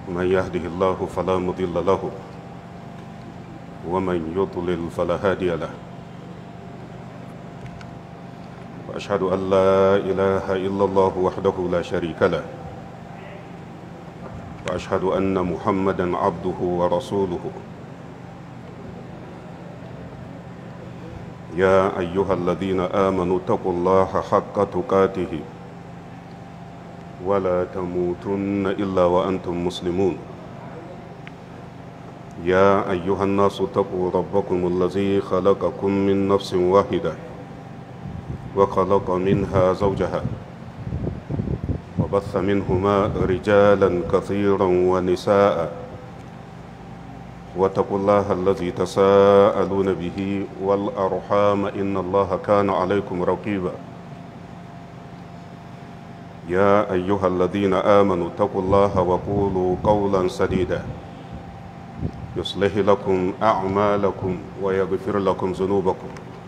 من يهده الله فلا مضل له ومن يضلل فلا هادي له وأشهد أن لا إله إلا الله وحده لا شريك له وأشهد أن محمدا عبده ورسوله يا أيها الذين آمنوا اتقوا الله حق تقاته ولا تموتن إلا وأنتم مسلمون يا أيها الناس اتقوا ربكم الذي خلقكم من نفس واحدة وخلق منها زوجها وبث منهما رجالا كثيرا ونساء واتقوا الله الذي تساءلون به والأرحام إن الله كان عليكم رقيبا يا أيها الذين آمنوا اتقوا الله وقولوا قولا سديدا يصلح لكم أعمالكم ويغفر لكم ذنوبكم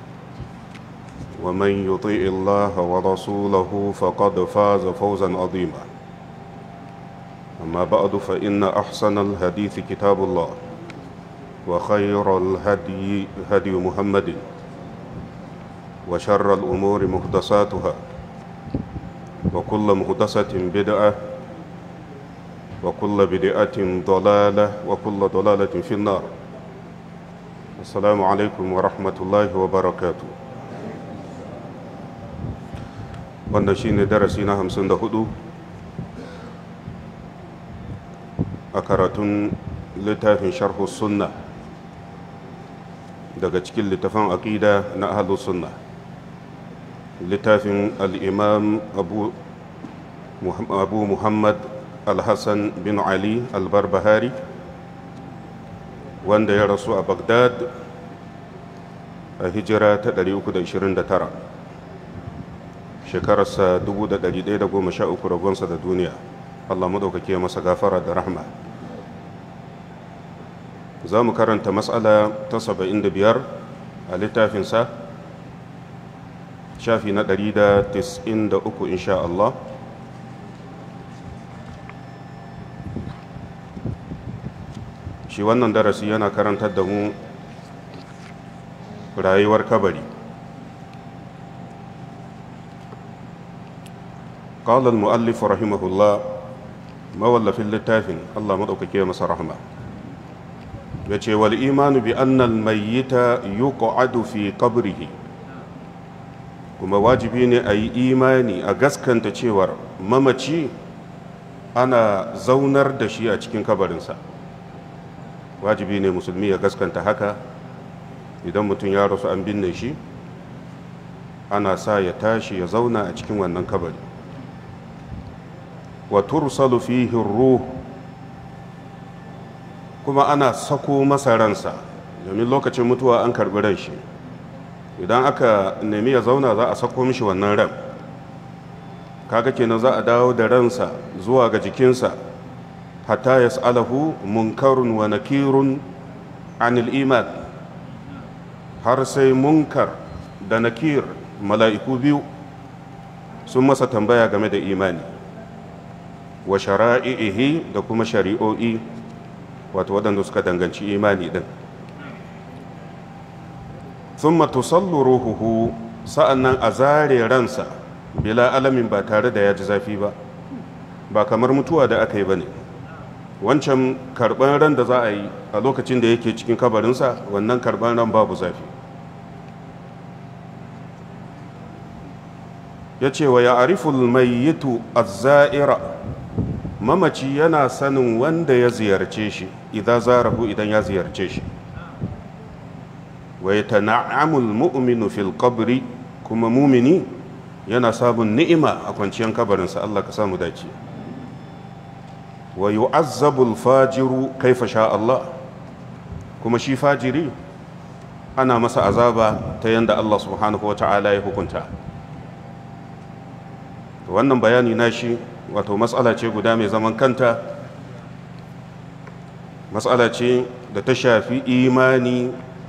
ومن يطيع الله ورسوله فقد فاز فوزا عظيما أما بعد فإن أحسن الحديث كتاب الله وخير الهدي هدي محمد وشر الأمور محدثاتها وكل محدثة بدعة وكل بدعة ضلالة وكل ضلالة في النار السلام عليكم ورحمة الله وبركاته wannan shine darasi na hamsin da hudu a karatun littafin sharhu sunna daga cikin littafin aƙida na ahalus sunna littafin al'imam abu, abu muhammad al-hassan bin ali al-barbahari wanda ya rasu a bagdad a hijira ta 329 shekararsa 1113 ragonsa da duniya allah maɗaukake masa gafara da rahma za mu karanta matsala ta 75 a littafinsa shafi na 193 insha Allah shi wannan darasi yana karantar da mu rayuwar kabari قال المؤلف رحمه الله مولف اللتافن الله مدوكake masa rahma yace wal imanu bi anna al mayyita yuq'adu fi qabrihi kuma wajibi ne a yi imani a gaskanta cewar mamaci ana zaunar da shi a cikin kabarinsa wajibi ne musulmi ya gaskanta haka idan mutum ya rasu an binne shi ana sa ya tashi ya zauna a cikin wannan kabari wa tursalu fihi ruh kuma ana sako masa ransa domin lokacin mutuwa an karbi ran shi idan aka nemi ya zauna za a sako mishi wannan ran kaga kenan za a dawo da ransa zuwa ga jikinsa hatta yas'alahu munkarun wa nakirun anil iman har sai munkar da nakir mala'iku biyu sun masa tambaya game da imani wa shara'i'ihi da kuma shari'o'i wato waɗanda suka danganci imani ɗin sun matusallu ruhuhu sa'an nan a zare ransa bila alamin ba tare da ya ji zafi ba ba kamar mutuwa da aka yi ba ne wancan karɓar ran da za a yi a lokacin da yake cikin kabarinsa wannan karɓar ran babu zafi ya ce wa ya ariful mayyitu azza'ira mamaci yana sanin wanda ya ziyarce shi idan zarahu idan ya ziyarce shi wa ya tana'amul mu'minu fil qabri kuma mumini yana sabon ni'ima a kwanciyar kabarinsa Allah ka samu dace wa yu'azzabul fajiru kaifa sha Allah kuma shi fajiri ana masa azaba ta yanda Allah subhanahu wa ta'ala ya hukunta wannan bayani na shi wato matsala ce guda mai zaman kanta matsala ce da ta shafi imani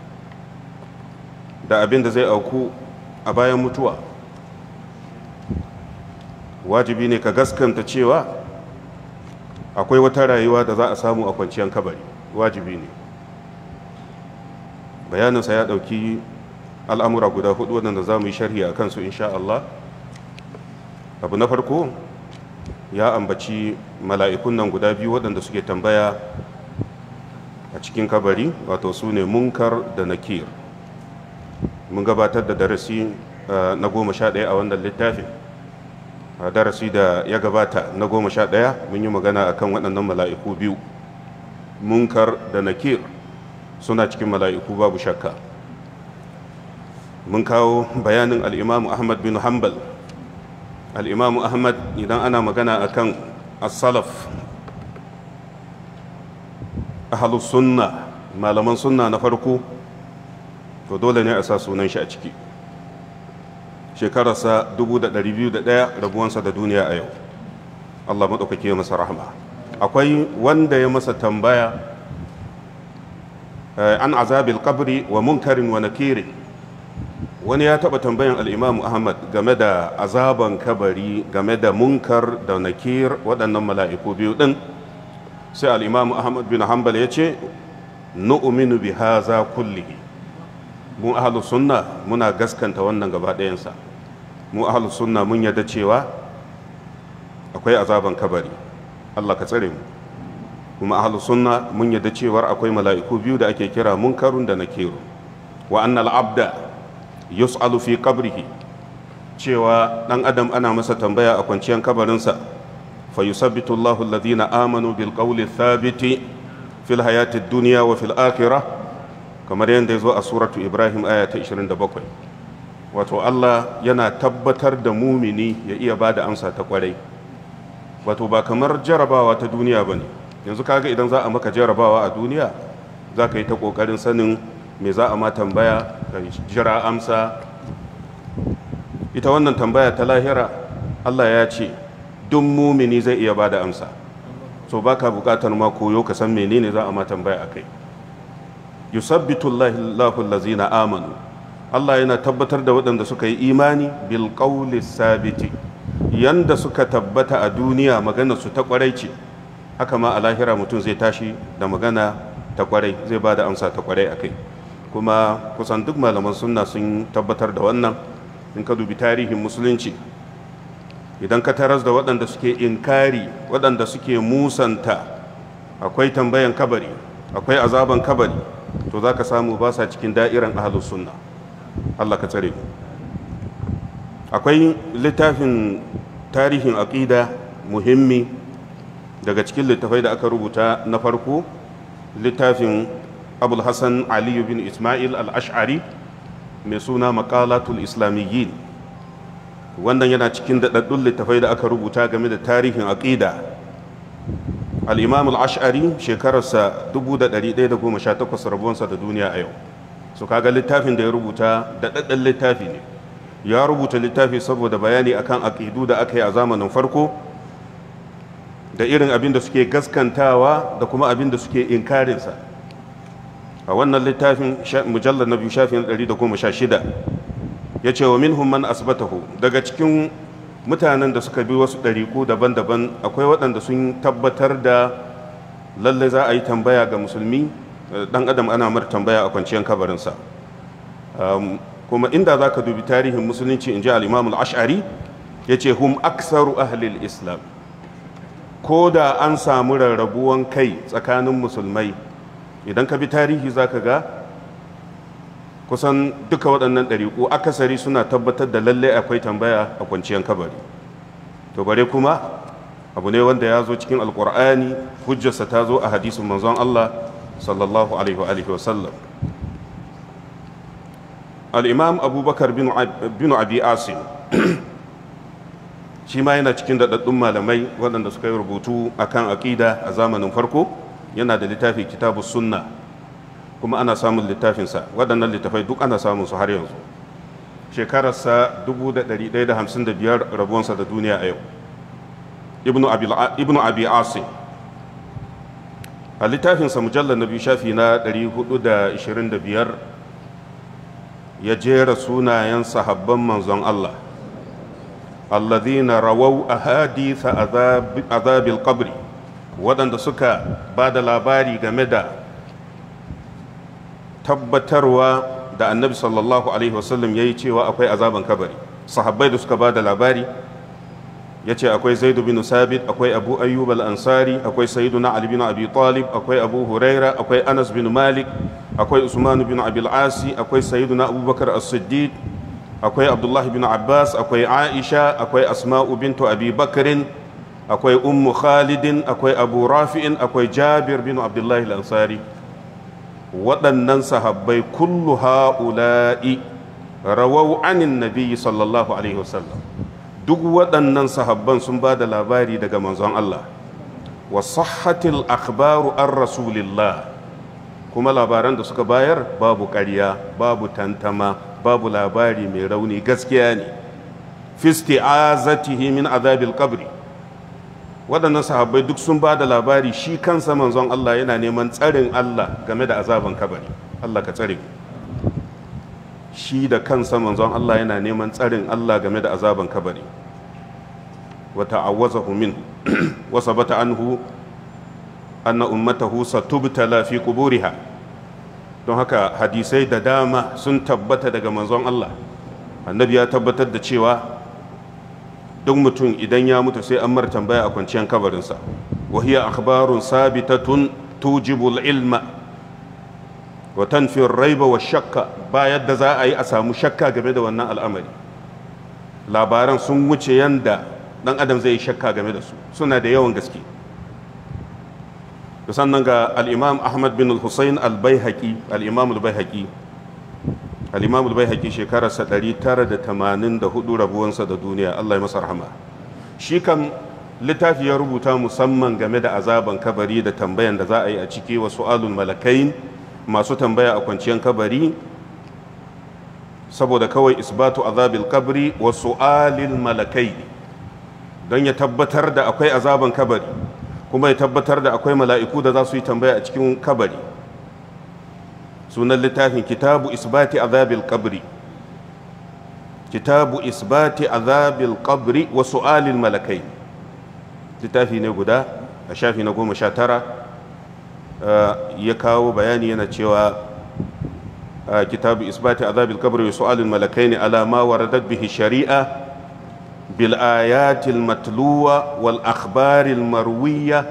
da abin da zai auku a bayan mutuwa wajibi ne ka gaskanta cewa akwai wata rayuwa da za a samu a kwanciyar kabari wajibi ne bayaninsa ya ɗauki al'amura guda hudu waɗanda za mu yi sharhi a kansu insha Allah abu na farko ya ambaci mala'ikun nan guda biyu waɗanda suke tambaya a cikin kabari wato su ne munkar da nakir mun gabatar da darasi na goma sha ɗaya a wannan littafin a darasi da ya gabata na goma sha ɗaya mun yi magana a kan waɗannan mala'iku biyu munkar da nakir suna cikin mala'iku babu shakka mun kawo bayanin al'imamu ahmad bin hanbal al'imamu ahmad idan ana magana a kan asalaf ahalus sunna malaman sunna na farko to dole ne a sa sunan shi a ciki shekararsa 201 rabuwansa da duniya a yau allah maɗaukake masa rahama akwai wanda ya masa tambaya an azabil kabri wa munkarin wa nakiri wani ya taɓa tambayan al'imamu ahmad game da azaban kabari game da munkar da nakir waɗannan mala'iku biyu ɗin sai al'imamu ahmad bin hanbal ya ce nu'minu bi haza kullihi mu ahlus sunna muna gaskanta wannan gaba ɗayansa mu ahlus sunna mun yarda cewa akwai azaban kabari Allah ka tsare mu kuma ahlus sunna mun yarda cewa akwai mala'iku biyu da ake kira munkarun da nakiru wa annal abda yus'alu fi qabrihi cewa dan adam ana masa tambaya a kwanciyar kabarinsa fa yusabbitu Allahu alladhina amanu bil qawli thabiti fil hayati dunya wa fil akhirah kamar yadda ya zo a suratu ibrahim aya ta 27 wato allah yana tabbatar da mumini ya iya ba da amsa ta kwarai wato ba kamar jarabawa ta duniya ba ne yanzu kaga idan za a maka jarabawa a duniya za ka yi ta ƙoƙarin sanin me za a ma tambaya ka jira amsa ita wannan tambaya ta lahira allah ya ce duk mumini zai iya ba da amsa so ba ka buƙatar ma koyo ka san menene za a ma tambaya a kai yusabbitu Allahu allazina amanu Allah yana tabbatar da waɗanda suka yi imani bil qawli sabiti yanda suka tabbata a duniya magana su ta kwarai ce haka ma a lahira mutum zai tashi da magana ta kwarai zai ba da amsa ta kwarai akai kuma kusan duk malaman sunna sun tabbatar da wannan in ka dubi tarihin musulunci idan ka taras da waɗanda suke inkari waɗanda suke musanta akwai tambayan kabari akwai azaban kabari to za ka samu ba sa cikin da'iran ahalus sunna Allah ka tsare mu akwai littafin tarihin aƙida muhimmi daga cikin littafai da aka rubuta na farko littafin abul hassan aliyu bin ismail al-ash'ari mai suna makalatul islamiyyin wannan yana cikin daɗaɗɗun littafai da aka rubuta game da tarihin aƙida al'imam al'ash'ari shekararsa 1118 rabuwansa da duniya a yau su kaga littafin da ya rubuta da ɗaɗɗan littafi ne ya rubuta littafi saboda bayani akan aƙidu da aka yi a zamanin farko da irin abin da suke gaskantawa da kuma abin da suke inkarinsa a wannan littafin mujallar na biyu shafin 116 ya ce wa minhum man asbatahu daga cikin mutanen da suka bi wasu ɗariƙu daban-daban akwai waɗanda sun tabbatar da lallai za a yi tambaya ga musulmi ɗan adam ana mar tambaya a kwanciyar kabarinsa kuma inda za ka dubi tarihin musulunci in ji al'imamul ash'ari ya ce hum aksaru ahlil islam ko da an samu rarrabuwan kai tsakanin musulmai idan ka bi tarihi za ka ga kusan duka waɗannan ɗariƙu akasari suna tabbatar da lallai akwai tambaya a kwanciyar kabari to bare kuma abu ne wanda ya zo cikin alƙur'ani hujjarsa ta zo a hadisin manzon Allah sallallahu alaihi wa sallam al'imam abubakar bin abi asim shi ma yana cikin daɗaɗɗun malamai waɗanda suka yi rubutu akan aƙida a zamanin farko yana da littafi kitabu sunna kuma ana samun littafinsa waɗannan littafai duk ana samun su har yanzu shekararsa 1155 rabuwansa da duniya a yau ibnu abi asim a littafinsa mujallar na biyu shafi na 425 ya jera sunayen sahabban manzon Allah alladhina rawau ahadith azabil qabri waɗanda suka ba da labari game da tabbatarwa da annabi sallallahu alaihi wasallam ya yi cewa akwai azaban kabari sahabbai da suka ba da labari ya ce akwai zaidu bin sabit akwai abu ayyub al-ansari akwai sayyiduna ali bin abi talib akwai abu huraira akwai anas bin malik akwai usman bin abil asi akwai sayyiduna abubakar as-siddiq akwai abdullahi bin abbas akwai aisha akwai asma'u bintu abi bakrin akwai ummu khalidin akwai abu rafi'in akwai jabir bin abdullahi al-ansari waɗannan sahabbai kullu ha'ula'i rawau anin nabiyyi sallallahu alaihi wasallam duk waɗannan sahabban sun ba da labari daga manzon Allah wa sahhatil akhbaru an rasulillah kuma labaran da suka bayar babu ƙarya babu tantama babu labari mai rauni gaskiya ne fi isti'azatihi min azabil qabri waɗannan sahabbai duk sun ba da labari shi kansa manzon Allah yana neman tsarin Allah game da azaban kabari Allah ka tsare shi da kansa manzon Allah yana neman tsarin Allah game da azaban kabari wa ta'awwazahu min wa sabata anhu anna ummatahu satubtala fi quburiha don haka hadisai da dama sun tabbata daga manzon Allah annabi ya tabbatar da cewa duk mutum idan ya mutu sai an mar tambaya a kwanciyar kabarinsa wa hiya akhbarun sabitatun tujibul ilma wa tanfi raiba wa shakka ba yadda za a yi a samu shakka game da wannan al'amari labaran sun wuce yanda dan adam zai yi shakka game da su suna da yawan gaske sannan ga al-imam ahmad bin al-husayn al-baihaqi al-imam al-baihaqi al-imam al-baihaqi shekararsa 984 rabuwansa da duniya Allah ya masa rahama shi kam littafi ya rubuta musamman game da azaban kabari da tambayan da za a yi a ciki wa su'alul malakain masu tambaya a kwanciyar kabari saboda kawai isbatu azabil kabri wa su'alil malakai don ya tabbatar da akwai azaban kabari kuma ya tabbatar da akwai mala'iku da za su yi tambaya a cikin kabari sunan littafin kitabu isbati azabil kabri kitabu isbati azabil kabri wa su'alil malakai littafi ne guda a shafi na goma sha tara ya kawo bayani yana cewa kitabu isbati azabil kabri wa su'alil malakai ne alama waradat bihi shari'a bil ayatil matluwa wal akhbaril marwiya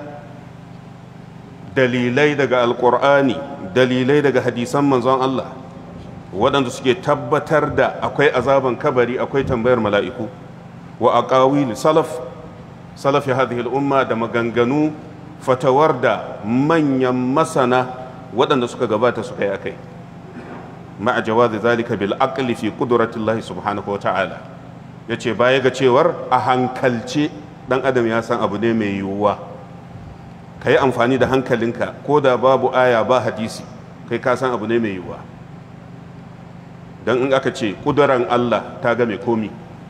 dalilai daga alqur'ani dalilai daga hadisan manzon Allah waɗanda suke tabbatar da akwai azaban kabari akwai tambayar mala'iku wa aqawil salaf salafi hadhihi al-umma da maganganu fatawar da manyan masana waɗanda suka gabata suka yi akai ma'a jawazi zalika bil aqli fi qudratillahi subhanahu wa ta'ala yace baya ga cewar a hankalce dan adam ya san abu ne mai yiwuwa ka yi amfani da hankalinka ko da babu aya ba hadisi kai ka san abu ne mai yiwuwa don in aka ce ƙuduran Allah ta game komi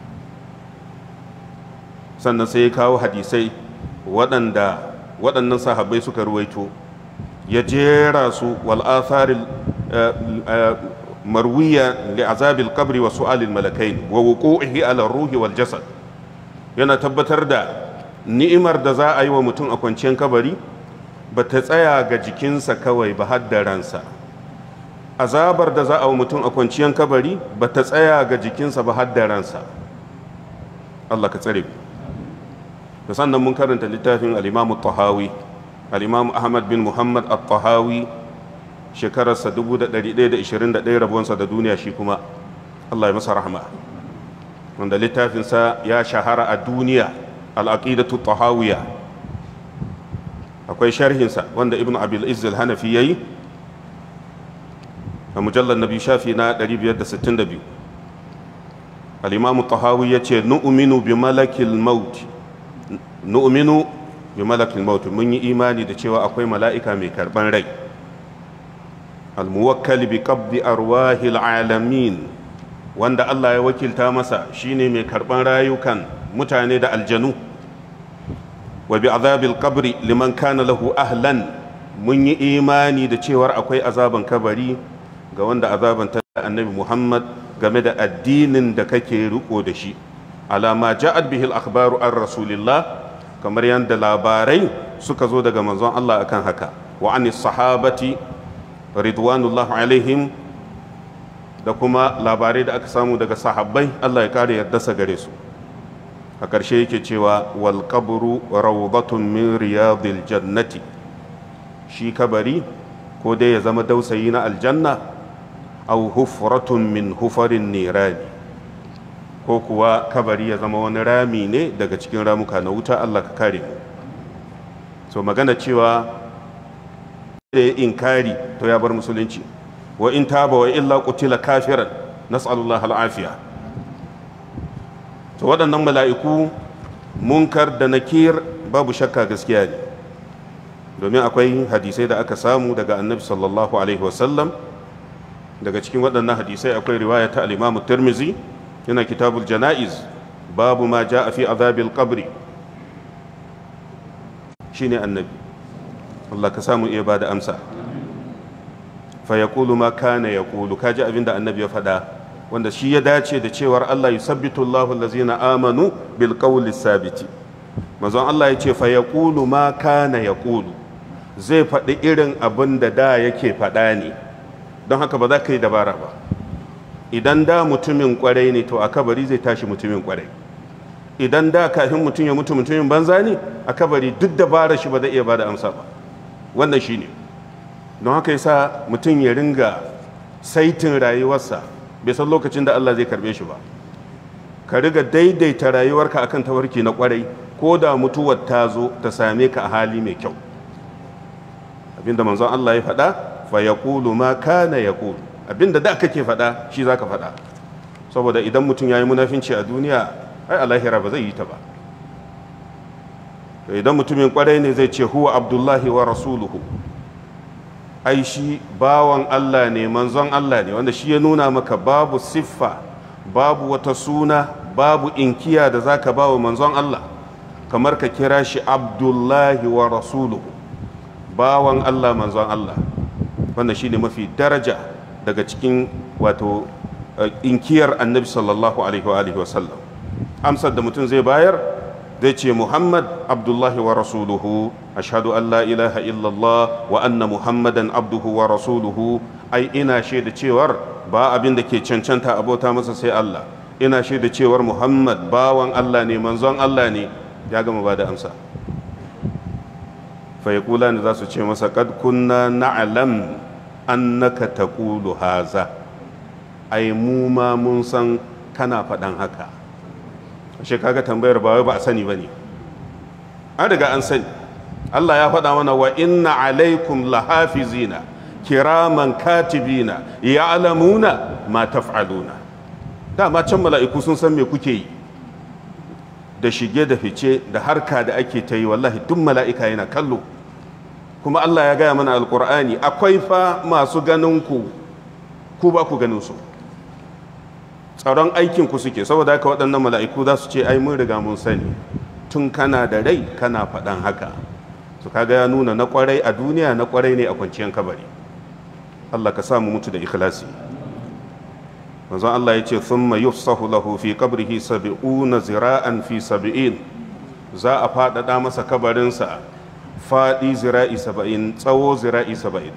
sannan sai ya kawo hadisai waɗanda waɗannan sahabbai suka ruwaito ya jera su wal atharil marwiya li azabil qabri wa su'alil malakain wa wuqu'ihi ala ruhi wal jasad yana tabbatar da ni'imar da za a yi wa mutum a kwanciyar kabari ba ta tsaya ga jikinsa kawai ba har da ransa azabar da za a wa mutum a kwanciyar kabari ba ta tsaya ga jikinsa ba har da ransa Allah ka tsare da sannan mun karanta littafin al-Imam tahawi al-Imam Ahmad bin Muhammad at-Tahawi shekararsa 1121 rabuwansa da duniya shi kuma Allah ya masa rahama wanda littafinsa ya shahara a duniya al-aqidatu tahawiyya akwai sharhinsa wanda ibn abil izzil hanafi yayi a mujallar nabi shafi na 562 al-imam tahawi yace nu'minu bi malakil maut nu'minu bi malakil maut mun yi imani da cewa akwai mala'ika mai karban rai al-muwakkal bi qabdi arwahil alamin wanda Allah ya wakilta masa shine mai karban rayukan mutane da aljanu wa bi azabil qabri liman kana lahu ahlan mun yi imani da cewar akwai azaban kabari ga wanda azaban ta annabi Muhammad game da addinin da kake riko da shi alama ja'at bihil akhbaru an rasulillah kamar yadda labarai suka zo daga manzon Allah akan haka wa an sahabati ridwanullah alaihim da kuma labarai da aka samu daga sahabbai Allah ya kare yarda gare su a ƙarshe yake cewa wal qabru rawdatun min riyadil jannati shi kabari ko dai ya zama dausayi na aljanna aw hufratun min hufarin nirani ko kuwa kabari ya zama wani rami ne daga cikin ramuka na wuta Allah ka kare mu so magana cewa da ya inkari to ya bar musulunci wa in taba wa illa qutila kafiran nas'alullah al'afiya to waɗannan mala'iku munkar da nakir babu shakka gaskiya ne domin akwai hadisai da aka samu daga annabi sallallahu alaihi wasallam daga cikin waɗannan hadisai akwai riwaya ta al-imamu tirmizi yana kitabul jana'iz babu ma ja a fi azabil qabri shine annabi Allah ka samu iya bada amsa fa yaqulu ma kana yaqulu kaji abinda annabi ya faɗa wanda shi ya dace da cewar Allah yusabbitu Allahu allazina amanu bil qawli sabiti manzon Allah ya ce fa yaqulu ma kana yaqulu zai faɗi irin abin da da yake faɗa ne don haka ba za ka yi dabara ba idan da mutumin kwarai ne to a kabari zai tashi mutumin kwarai idan da kafin mutum ya mutu mutumin banza ne a kabari duk dabara shi ba zai iya ba da amsa ba wannan shi ne don haka yasa mutum ya ringa saitin rayuwarsa bai san lokacin da Allah zai karbe shi ba ka riga daidaita rayuwarka akan tawarki na kwarai ko da mutuwar ta zo ta same ka a hali mai kyau abinda manzon Allah ya faɗa fa yaqulu ma kana yaqulu abinda da kake faɗa shi zaka faɗa saboda idan mutum yayi munafinci a duniya ai a lahira ba zai yi ta ba idan mutumin kwarai ne zai ce huwa abdullahi wa rasuluhu ai shi bawan Allah ne manzon Allah ne wanda shi ya nuna maka babu siffa babu wata suna babu inkiya da zaka ba wa manzon Allah kamar ka kira shi abdullahi wa rasuluhu bawan Allah manzon Allah wanda shi ne mafi daraja daga cikin wato inkiyar annabi sallallahu alaihi wa alihi wasallam amsar da mutum zai bayar zai ce muhammad abdullahi wa rasuluhu ashhadu an la ilaha illallah wa anna muhammadan abduhu wa rasuluhu ai ina shaida cewar ba abin da ke cancanta abota masa sai Allah ina shaida cewar muhammad bawan Allah ne manzon Allah ne ya gama ba da amsa fa yaqula ne za su ce masa qad kunna na'lam annaka taqulu haza ai mu ma mun san kana faɗan haka ashe kaga tambayar ba wai ba a sani bane an riga an sani Allah ya faɗa mana wa inna alaikum lahafizina kiraman katibina ya'lamuna ma taf'aluna dama can mala'iku sun san me kuke yi da shige da fice da harka da ake ta yi wallahi duk mala'ika yana kallo kuma Allah ya gaya mana alkur'ani akwai fa masu ganin ku ku ba ku ganin su tsaron aikin ku suke saboda haka waɗannan mala'iku za su ce ai mun riga mun sani tun kana da rai kana faɗan haka su kaga ya nuna na kwarai a duniya na kwarai ne a kwanciyar kabari Allah ka samu mutu da ikhlasi manzon Allah ya ce thumma yufsahu lahu fi qabrihi sab'una zira'an fi sab'in za a faɗaɗa masa kabarinsa faɗi zira'i saba'in tsawo zira'i saba'in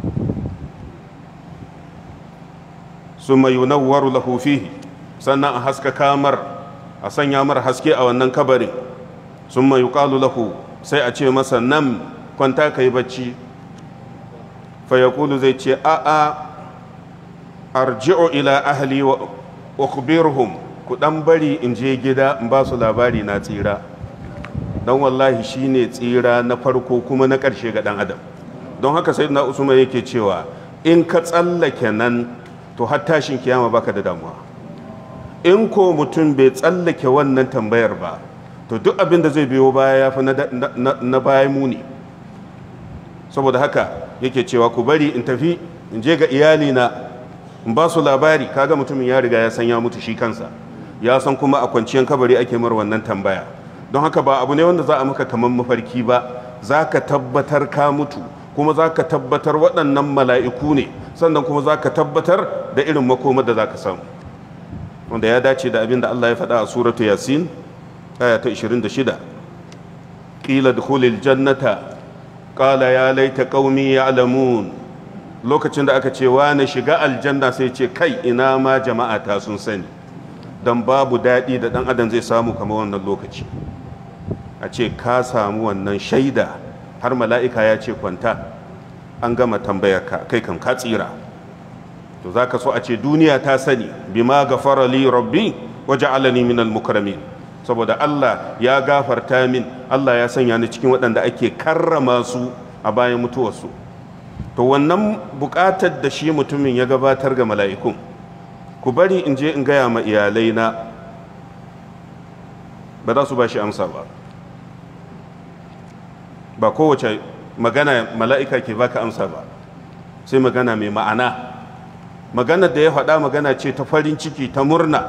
summa yunawwaru lahu fihi sannan a haska kamar a sanya mar haske a wannan kabarin summa yuqalu lahu sai a ce masa nan kwanta kai bacci fa yaqulu zai ce a a arji'u ila ahli wa ukhbirhum ku dan bari in je gida in ba su labari na tsira dan wallahi shine tsira na farko kuma na ƙarshe ga dan adam don haka sayyidina usman yake cewa in ka tsallake nan to har tashin kiyama baka da damuwa in ko mutum bai tsallake wannan tambayar ba to duk abin da zai biyo baya ya fi na baya muni saboda haka yake cewa ku bari in tafi in je ga iyalina in ba su labari kaga mutumin ya riga ya san ya mutu shi kansa ya san kuma a kwanciyar kabari ake mar wannan tambaya don haka ba abu ne wanda za a maka kamar mafarki ba za ka tabbatar ka mutu kuma za ka tabbatar waɗannan mala'iku ne sannan kuma za ka tabbatar da irin makomar da za ka samu wanda ya dace da abin da Allah ya faɗa a suratu yasin aya ta 26 qila dukhulil jannata qala ya laita qaumi ya'lamun lokacin da aka ce na shiga aljanna sai ce kai ina ma jama'a ta sun sani dan babu daɗi da ɗan adam zai samu kamar wannan lokaci a ce ka samu wannan shaida har mala'ika ya ce kwanta an gama tambayar ka kai kan ka tsira to za ka so a ce duniya ta sani bima gafara li rabbi waje alani min mukramin saboda Allah ya gafarta min Allah ya sanya ni cikin waɗanda ake karrama su a bayan mutuwarsu to wannan buƙatar da shi mutumin ya gabatar ga mala'ikun ku bari in je in gaya ma iyalai na ba za su ba shi amsa ba ba kowace magana mala'ika ke baka amsa ba sai magana mai ma'ana maganar da ya faɗa magana ce ta farin ciki ta murna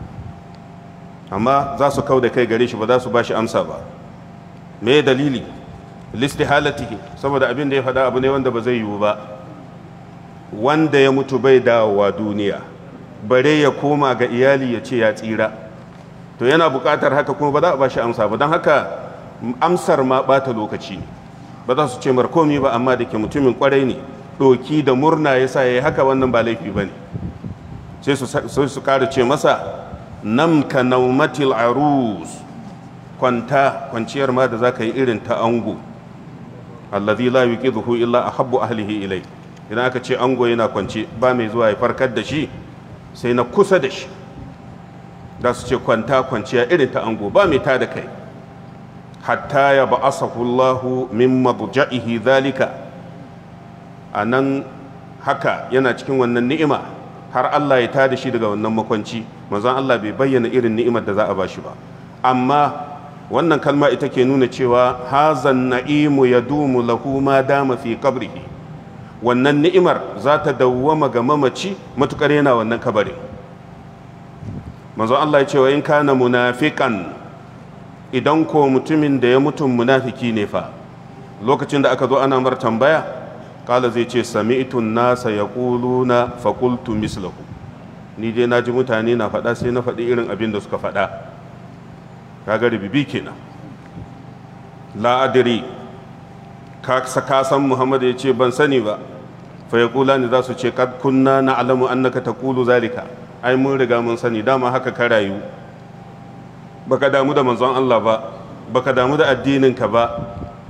amma za su kau da kai gare shi ba za su ba shi amsa ba me dalili listi halatihi saboda abin da ya faɗa abu ne wanda ba zai yiwu ba wanda ya mutu bai dawowa duniya bare ya koma ga iyali ya ce ya tsira to yana buƙatar haka kuma ba za a ba shi amsa ba don haka amsar ma ɓata lokaci ne ba za su ce markomi ba amma da ke mutumin kwarai ne ɗoki da murna ya sa ya yi haka wannan ba laifi ba ne sai su ƙara ce masa nam ka naumatil arus kwanta kwanciyar ma da za ka yi irin ta ango allazi la yuqidhu illa ahabbu ahlihi ilai idan aka ce ango yana kwance ba mai zuwa ya farkar da shi sai na kusa da shi da su ce kwanta kwanciya irin ta ango ba mai ta da kai hatta ya ba'asahu Allahu min madja'ihi zalika anan haka yana cikin wannan ni'ima har Allah ya tada shi daga wannan makwanci manzon Allah bai bayyana irin ni'imar da za a bashi ba amma wannan kalma ita ke nuna cewa hazan na'imu yadumu lahu ma dama fi qabrihi wannan ni'imar za ta dawwama ga mamaci matukar yana wannan kabarin manzon Allah ya ce wa in kana munafiqan idan ko mutumin da ya mutum munafiki ne fa lokacin da aka zo ana mar tambaya kala zai ce sami'tun nasa yaquluna fa qultu mislahu ni dai naji mutane na faɗa sai na faɗi irin abin da suka faɗa kaga ribibi kenan la adri ka ka san Muhammad ya ce ban sani ba fa yaqulani za su ce kad kunna na'lamu annaka taqulu zalika ai mun riga mun sani dama haka ka rayu baka damu da manzon Allah ba baka damu da addininka ba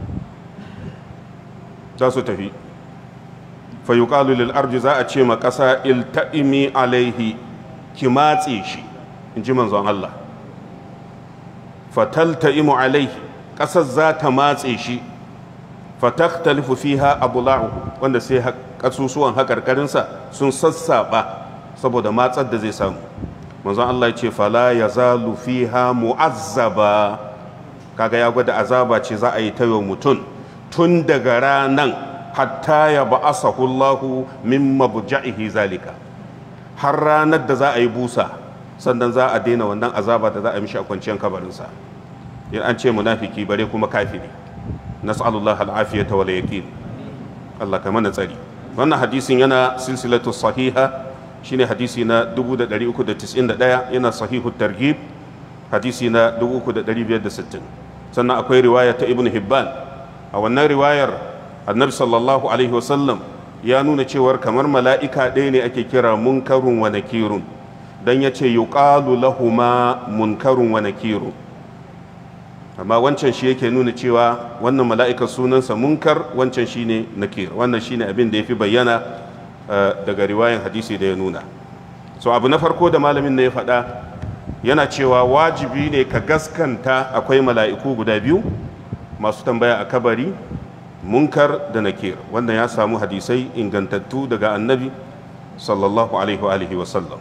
za su tafi fa yuqalu lil arji za a ce ma ƙasa ilta'imi alaihi ki matse shi in ji manzon Allah fatalta'imu alaihi ƙasar za ta matse shi fatakhtalifu fiha abula'u wanda sai kasusuwan haƙarƙarinsa sun sassaɓa saboda matsar da zai samu manzon Allah ce fala ya zalu fiha mu'azzaba kaga ya gwada azaba ce za a yi ta yau mutum tun daga ranan hatta ya ba'asahu Allahu min mabja'ihi zalika har ranar da za a yi busa sannan za a daina wannan azaba da za a mishi a kwanciyar kabarinsa in an ce munafiki bare kuma kafiri nas'alullah al'afiyata wal yaqin Allah ka mana tsari wannan hadisin yana silsilatu sahiha shine hadisi na 391 yana sahihu targhib hadisi na 3560 sannan akwai riwaya ta ibn hibban a wannan riwayar annabi sallallahu alaihi wasallam ya nuna cewar kamar mala'ika ɗaya ne ake kira munkarun wa nakirun dan ya ce yuqalu lahuma munkarun wa nakirun amma wancan shi yake nuna cewa wannan mala'ika sunansa munkar wancan shine nakir wannan shine abin da ya fi bayyana daga riwayan hadisi da ya nuna so abu na farko da malamin na ya faɗa yana cewa wajibi ne ka gaskanta akwai mala'iku guda biyu masu tambaya a kabari munkar da nakir wannan ya samu hadisai ingantattu daga annabi sallallahu alaihi wa sallam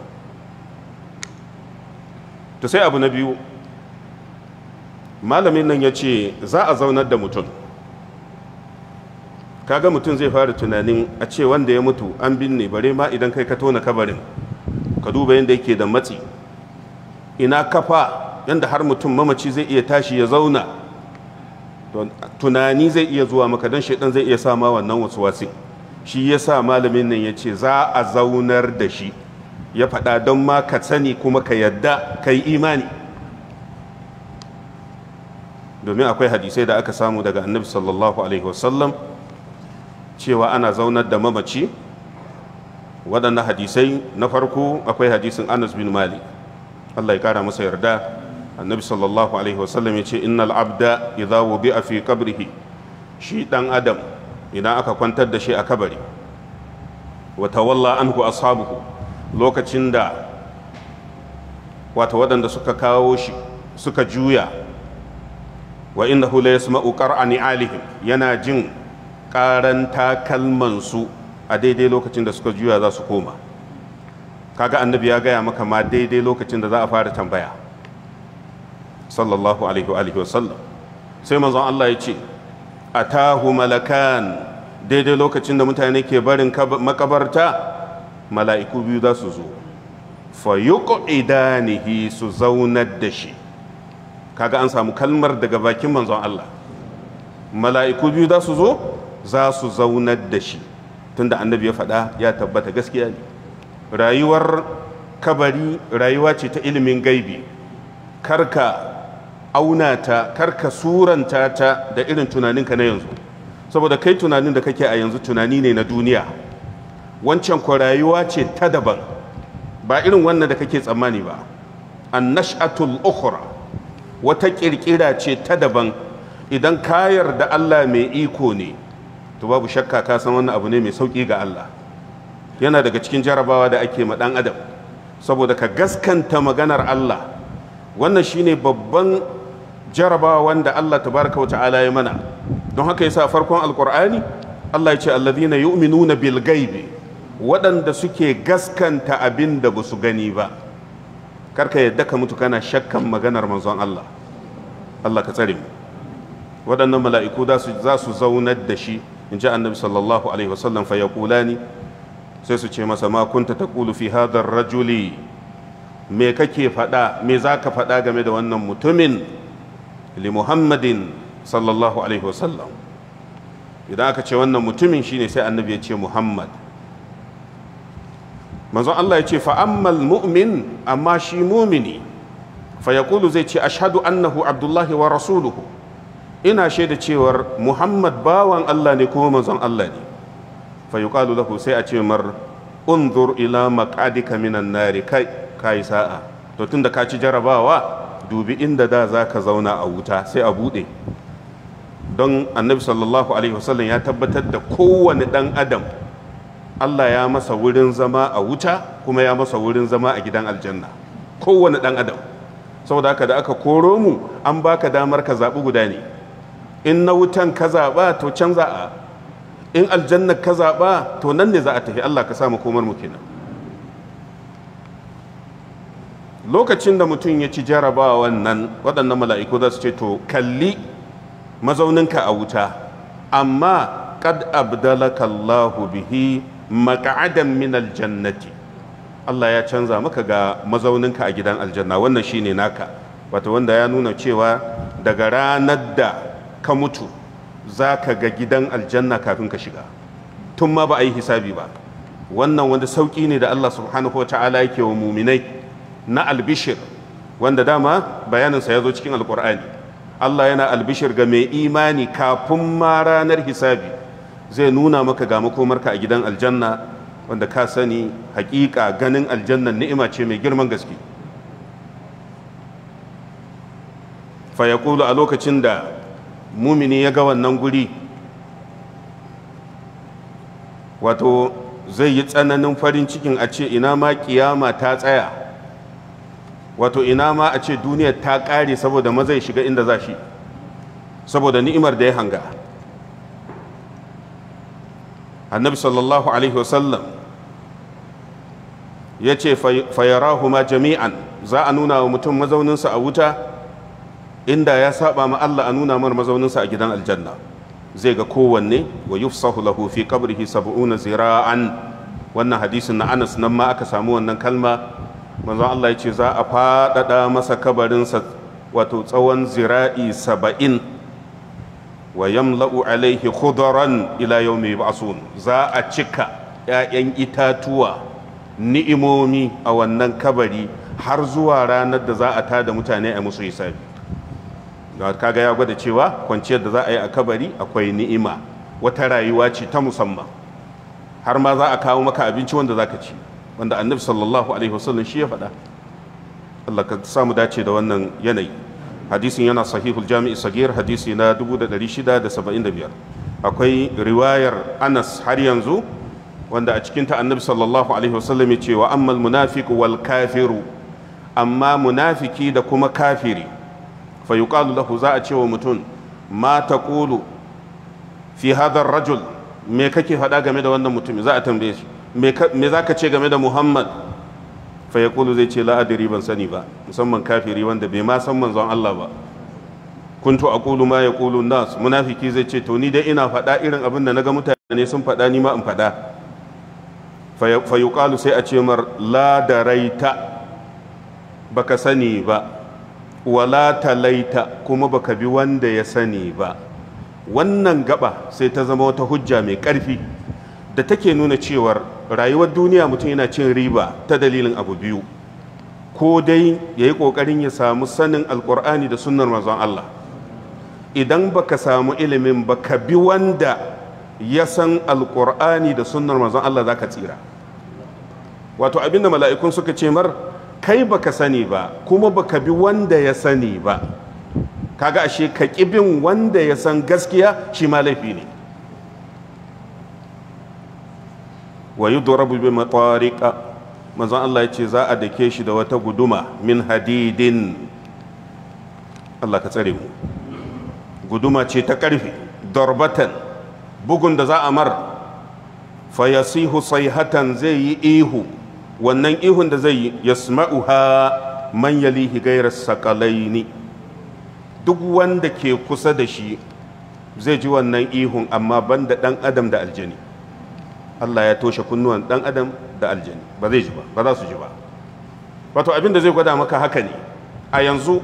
to sai abu na biyu malamin nan ya ce za a zaunar da mutum kaga mutum zai fara tunanin a ce wanda ya mutu an binne bare ma idan kai ka tona kabarin ka duba yadda yake da matsi ina kafa yadda har mutum mamaci zai iya tashi ya zauna tunani zai iya zuwa maka don shaidan zai iya sama wannan wasu wasi shi ya sa malamin nan ya ce za a zaunar da shi ya faɗa don ma ka sani kuma ka yadda ka yi imani domin akwai hadisai da aka samu daga annabi sallallahu alaihi wasallam cewa ana zaunar da mamaci waɗannan hadisai na farko akwai hadisin anas bin malik allah ya kara masa yarda annabi sallallahu alaihi wasallam ya ce innal abda idza wubi'a fi qabrihi shi dan adam idan aka kwantar da shi a kabari wa tawalla anhu ashabuhu lokacin da wata waɗanda suka kawo shi suka juya wa innahu la yasma'u qar'ani alihim yana jin ƙaran takalmansu a daidai lokacin da suka juya za su koma kaga annabi ya gaya maka ma daidai lokacin da za a fara tambaya sallallahu alaihi wa alihi wasallam sai manzon Allah ya ce atahu malakan daidai lokacin da mutane ke barin makabarta mala'iku biyu za su zo fa yuqidanihi su zaunar da shi kaga an samu kalmar daga bakin manzon Allah mala'iku biyu za su zo za su zaunar da shi tunda annabi ya faɗa ya tabbata gaskiya ne rayuwar kabari rayuwa ce ta ilimin gaibi karka auna ta karka suranta ta da irin tunaninka na yanzu saboda kai tunanin da kake a yanzu tunani ne na duniya wancan ko rayuwa ce ta daban ba irin wannan da kake tsammani ba annash'atul ukhra wata kirkira ce ta daban idan kayar da Allah mai iko ne to babu shakka ka san wannan abu ne mai sauki ga Allah yana daga cikin jarabawa da ake ma dan adam saboda ka gaskanta maganar Allah wannan shine babban jarabawa wanda Allah tabaraka wa ta'ala ya mana don haka yasa farkon alqur'ani Allah ya ce alladhina yu'minuna bil ghaibi waɗanda suke gaskanta abin da ba su gani ba karka yadda ka mutu kana shakkan maganar manzon Allah Allah ka tsare mu waɗannan mala'iku za su zaunar da shi in ji annabi sallallahu alaihi wasallam fa yaqulani sai su ce masa ma kunta taqulu fi hadha rajuli me kake faɗa me zaka faɗa game da wannan mutumin li muhammadin sallallahu alaihi wasallam idan aka ce wannan mutumin shine sai annabi ya ce muhammad manzon Allah ya ce fa ammal mu'min amma shi mumini fa yaqulu zai ce ashhadu annahu abdullahi wa rasuluhu ina shaida cewar muhammad bawan Allah ne kuma manzon Allah ne fa yuqalu lahu sai a ce mar unzur ila maqadika minan nari kai kai sa'a to tunda ka ci jarabawa dubi inda da zaka zauna a wuta sai a bude don annabi sallallahu alaihi wasallam ya tabbatar da kowane dan adam Allah ya masa wurin zama a wuta kuma ya masa wurin zama a gidan aljanna kowane dan adam saboda haka da aka koro mu an baka damar ka zaɓi guda ne in na wutan ka zaɓa to can za a in aljanna ka zaɓa to nan ne za a tafi Allah ka samu komar mu kenan lokacin da mutum ya ci jarabawa wannan waɗannan mala'iku za su ce to kalli mazauninka a wuta amma qad abdalaka Allahu bihi maq'adan min aljannati Allah ya canza maka ga mazauninka a gidan aljanna wannan shine naka wato wanda ya nuna cewa daga ranar da ka mutu za ka ga gidan aljanna kafin ka shiga tun ma ba a yi hisabi ba wannan wanda sauƙi ne da Allah subhanahu wa ta'ala yake wa muminai na albishir wanda dama bayaninsa ya zo cikin alkur'ani Allah yana albishir ga mai imani kafin ma ranar hisabi zai nuna maka ga makomarka a gidan aljanna wanda ka sani hakika ganin aljannan ni'ima ce mai girman gaske fayakulu a lokacin da mumini ya ga wannan guri wato zai yi tsananin farin cikin a ce ina ma kiyama ta tsaya wato ina ma a ce duniyar ta ƙare saboda mazai shiga inda za shi saboda ni'imar da ya hanga annabi sallallahu alaihi wasallam ya ce fayarahuma jami'an za a nuna wa mutum mazauninsa a wuta inda ya saba ma Allah a nuna mar mazauninsa a gidan aljanna zai ga kowanne wa yufsahu lahu fi qabrihi sab'una zira'an wannan hadisin na Anas nan ma aka samu wannan kalma manzon Allah ya ce za a faɗaɗa masa kabarinsa wato tsawon zira'i saba'in wa yamla'u alaihi khudran ila yawmi yub'asun za a cika 'ya'yan itatuwa ni'imomi a wannan kabari har zuwa ranar da za a tada mutane a musu hisabi kaga ya gwada cewa kwanciyar da za a yi a kabari akwai ni'ima wata rayuwa ce ta musamman har ma za a kawo maka abinci wanda za ka ci wanda annabi sallallahu alaihi wasallam shi ya faɗa Allah ka samu dace da wannan yanayi hadisin yana sahihul jami'i sagir hadisi na 1675 akwai riwayar anas har yanzu wanda a cikinta annabi sallallahu alaihi wasallam ya ce wa ammal munafiqu wal kafiru amma munafiki da kuma kafiri fa yuqalu lahu za a ce wa mutum ma taqulu fi hadha rajul me kake faɗa game da wannan mutum za a tambaye shi me za ka ce game da muhammad fa yaqulu zai ce la adri ban sani ba musamman kafiri wanda bai ma san manzon Allah ba kuntu aqulu ma yaqulu nas munafiki zai ce to ni dai ina faɗa irin abin da naga mutane sun faɗa ni ma in faɗa fa yuqalu sai a ce mar la daraita baka sani ba wala talaita kuma baka bi wanda ya sani ba wannan gaba sai ta zama wata hujja mai ƙarfi da take nuna cewar rayuwar duniya mutum yana cin riba ta dalilin abu biyu ko dai ya yi ƙoƙarin ya samu sanin alƙur'ani da sunnar manzon Allah idan baka samu ilimin baka bi wanda ya san alƙur'ani da sunnar manzon Allah za ka tsira wato abinda mala'ikun suka ce mar kai baka sani ba kuma baka bi wanda ya sani ba kaga ashe ka bin wanda ya san gaskiya shi ma laifi ne wa yudrabu bi matariqa manzon Allah ya ce za a dake shi da wata guduma min hadidin Allah ka tsare mu guduma ce ta karfe darbatan bugun da za a mar fa yasihu sayhatan zai yi ihu wannan ihun da zai yi yasma'uha man yalihi ghayra sakalaini duk wanda ke kusa da shi zai ji wannan ihun amma banda dan adam da aljani Allah ya toshe kunnuwan dan adam da aljani ba zai ji ba ba za su ji ba wato abin da zai gwada maka haka ne a yanzu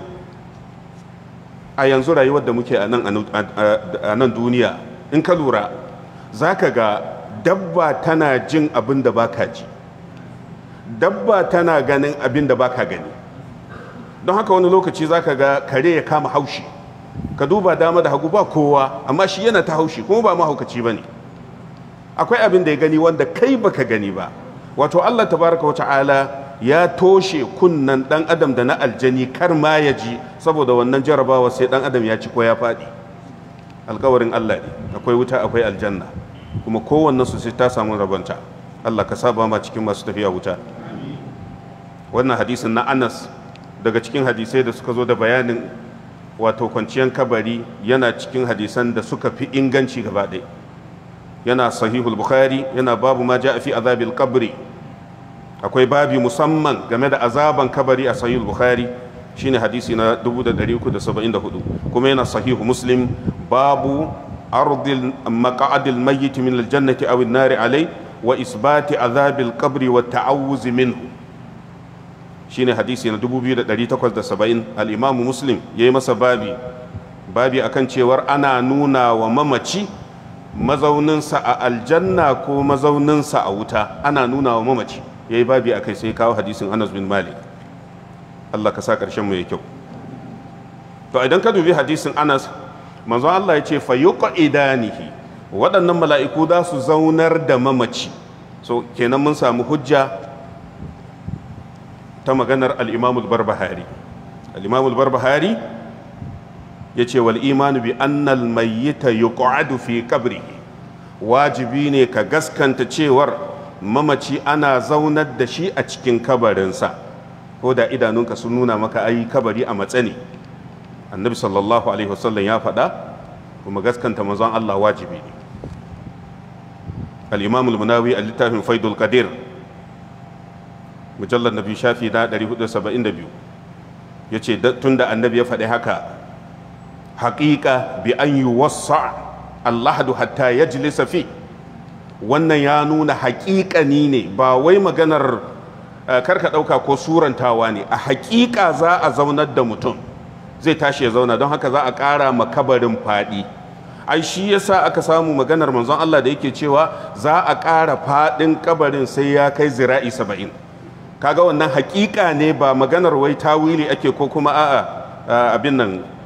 a yanzu rayuwar da muke a nan duniya in ka lura za ka ga dabba tana jin abin da baka ji dabba tana ganin abin da baka gani don haka wani lokaci za ka ga kare ya kama haushi ka duba dama da hagu ba kowa amma shi yana ta haushi kuma ba mahaukaci ba ne akwai abin da ya gani wanda kai baka gani ba wato allah tabaraka wa ta'ala ya toshe kunnan dan adam da na aljani kar ma ya ji saboda wannan jarabawa sai dan adam ya ci ko ya faɗi alkawarin allah ne akwai wuta akwai aljanna kuma kowannen su sai ta samu rabonta allah ka saba ma cikin masu tafiya wuta wannan hadisin na anas daga cikin hadisai da suka zo da bayanin wato kwanciyar kabari yana cikin hadisan da suka fi inganci gaba ɗaya yana sahihul bukhari yana babu ma ja'a fi azabil qabri akwai babi musamman game da azaban kabari a sahihul bukhari shine hadisi na 1374 kuma yana sahihu muslim babu ardil maq'adil mayyit min aljannati aw an-nari alai wa isbati azabil qabri wa ta'awuz minhu shine hadisi na 2870 al-imam muslim yayi masa babi babi akan cewar ana nuna wa mamaci mazauninsa a aljanna ko mazauninsa a wuta ana nuna wa mamaci ya yi babi a kai sai kawo hadisin anas bin malik allah ka sa ƙarshen mu ya kyau to idan ka dubi hadisin anas manzo allah ya ce fa idanihi waɗannan mala'iku za su zaunar da mamaci so kenan mun samu hujja ta maganar al-imamul barbahari al-imamul barbahari ya ce wal imanu bi annal mayyita yuq'adu fi qabrihi wajibi ne ka gaskanta cewar mamaci ana zaunar da shi a cikin kabarinsa ko da idanunka sun nuna maka ayi kabari a matsani annabi sallallahu alaihi wasallam ya faɗa kuma gaskanta manzon Allah wajibi ne al-imam al-munawi a littafin faidul qadir mujallar nabi shafi na 472 yace tunda annabi ya faɗi haka haƙiƙa bi an yi wasa allahadu hatta ya jilisa fi wannan ya nuna haƙiƙani ne ba wai maganar karka ɗauka ko surantawa ne a haƙiƙa za a zaunar da mutum zai tashi ya zauna don haka za a ƙara makabarin faɗi ai shi yasa aka samu maganar manzon Allah da yake cewa za a ƙara faɗin kabarin sai ya kai zira'i saba'in kaga wannan haƙiƙa ne ba maganar wai tawili ake ko kuma a'a abin nan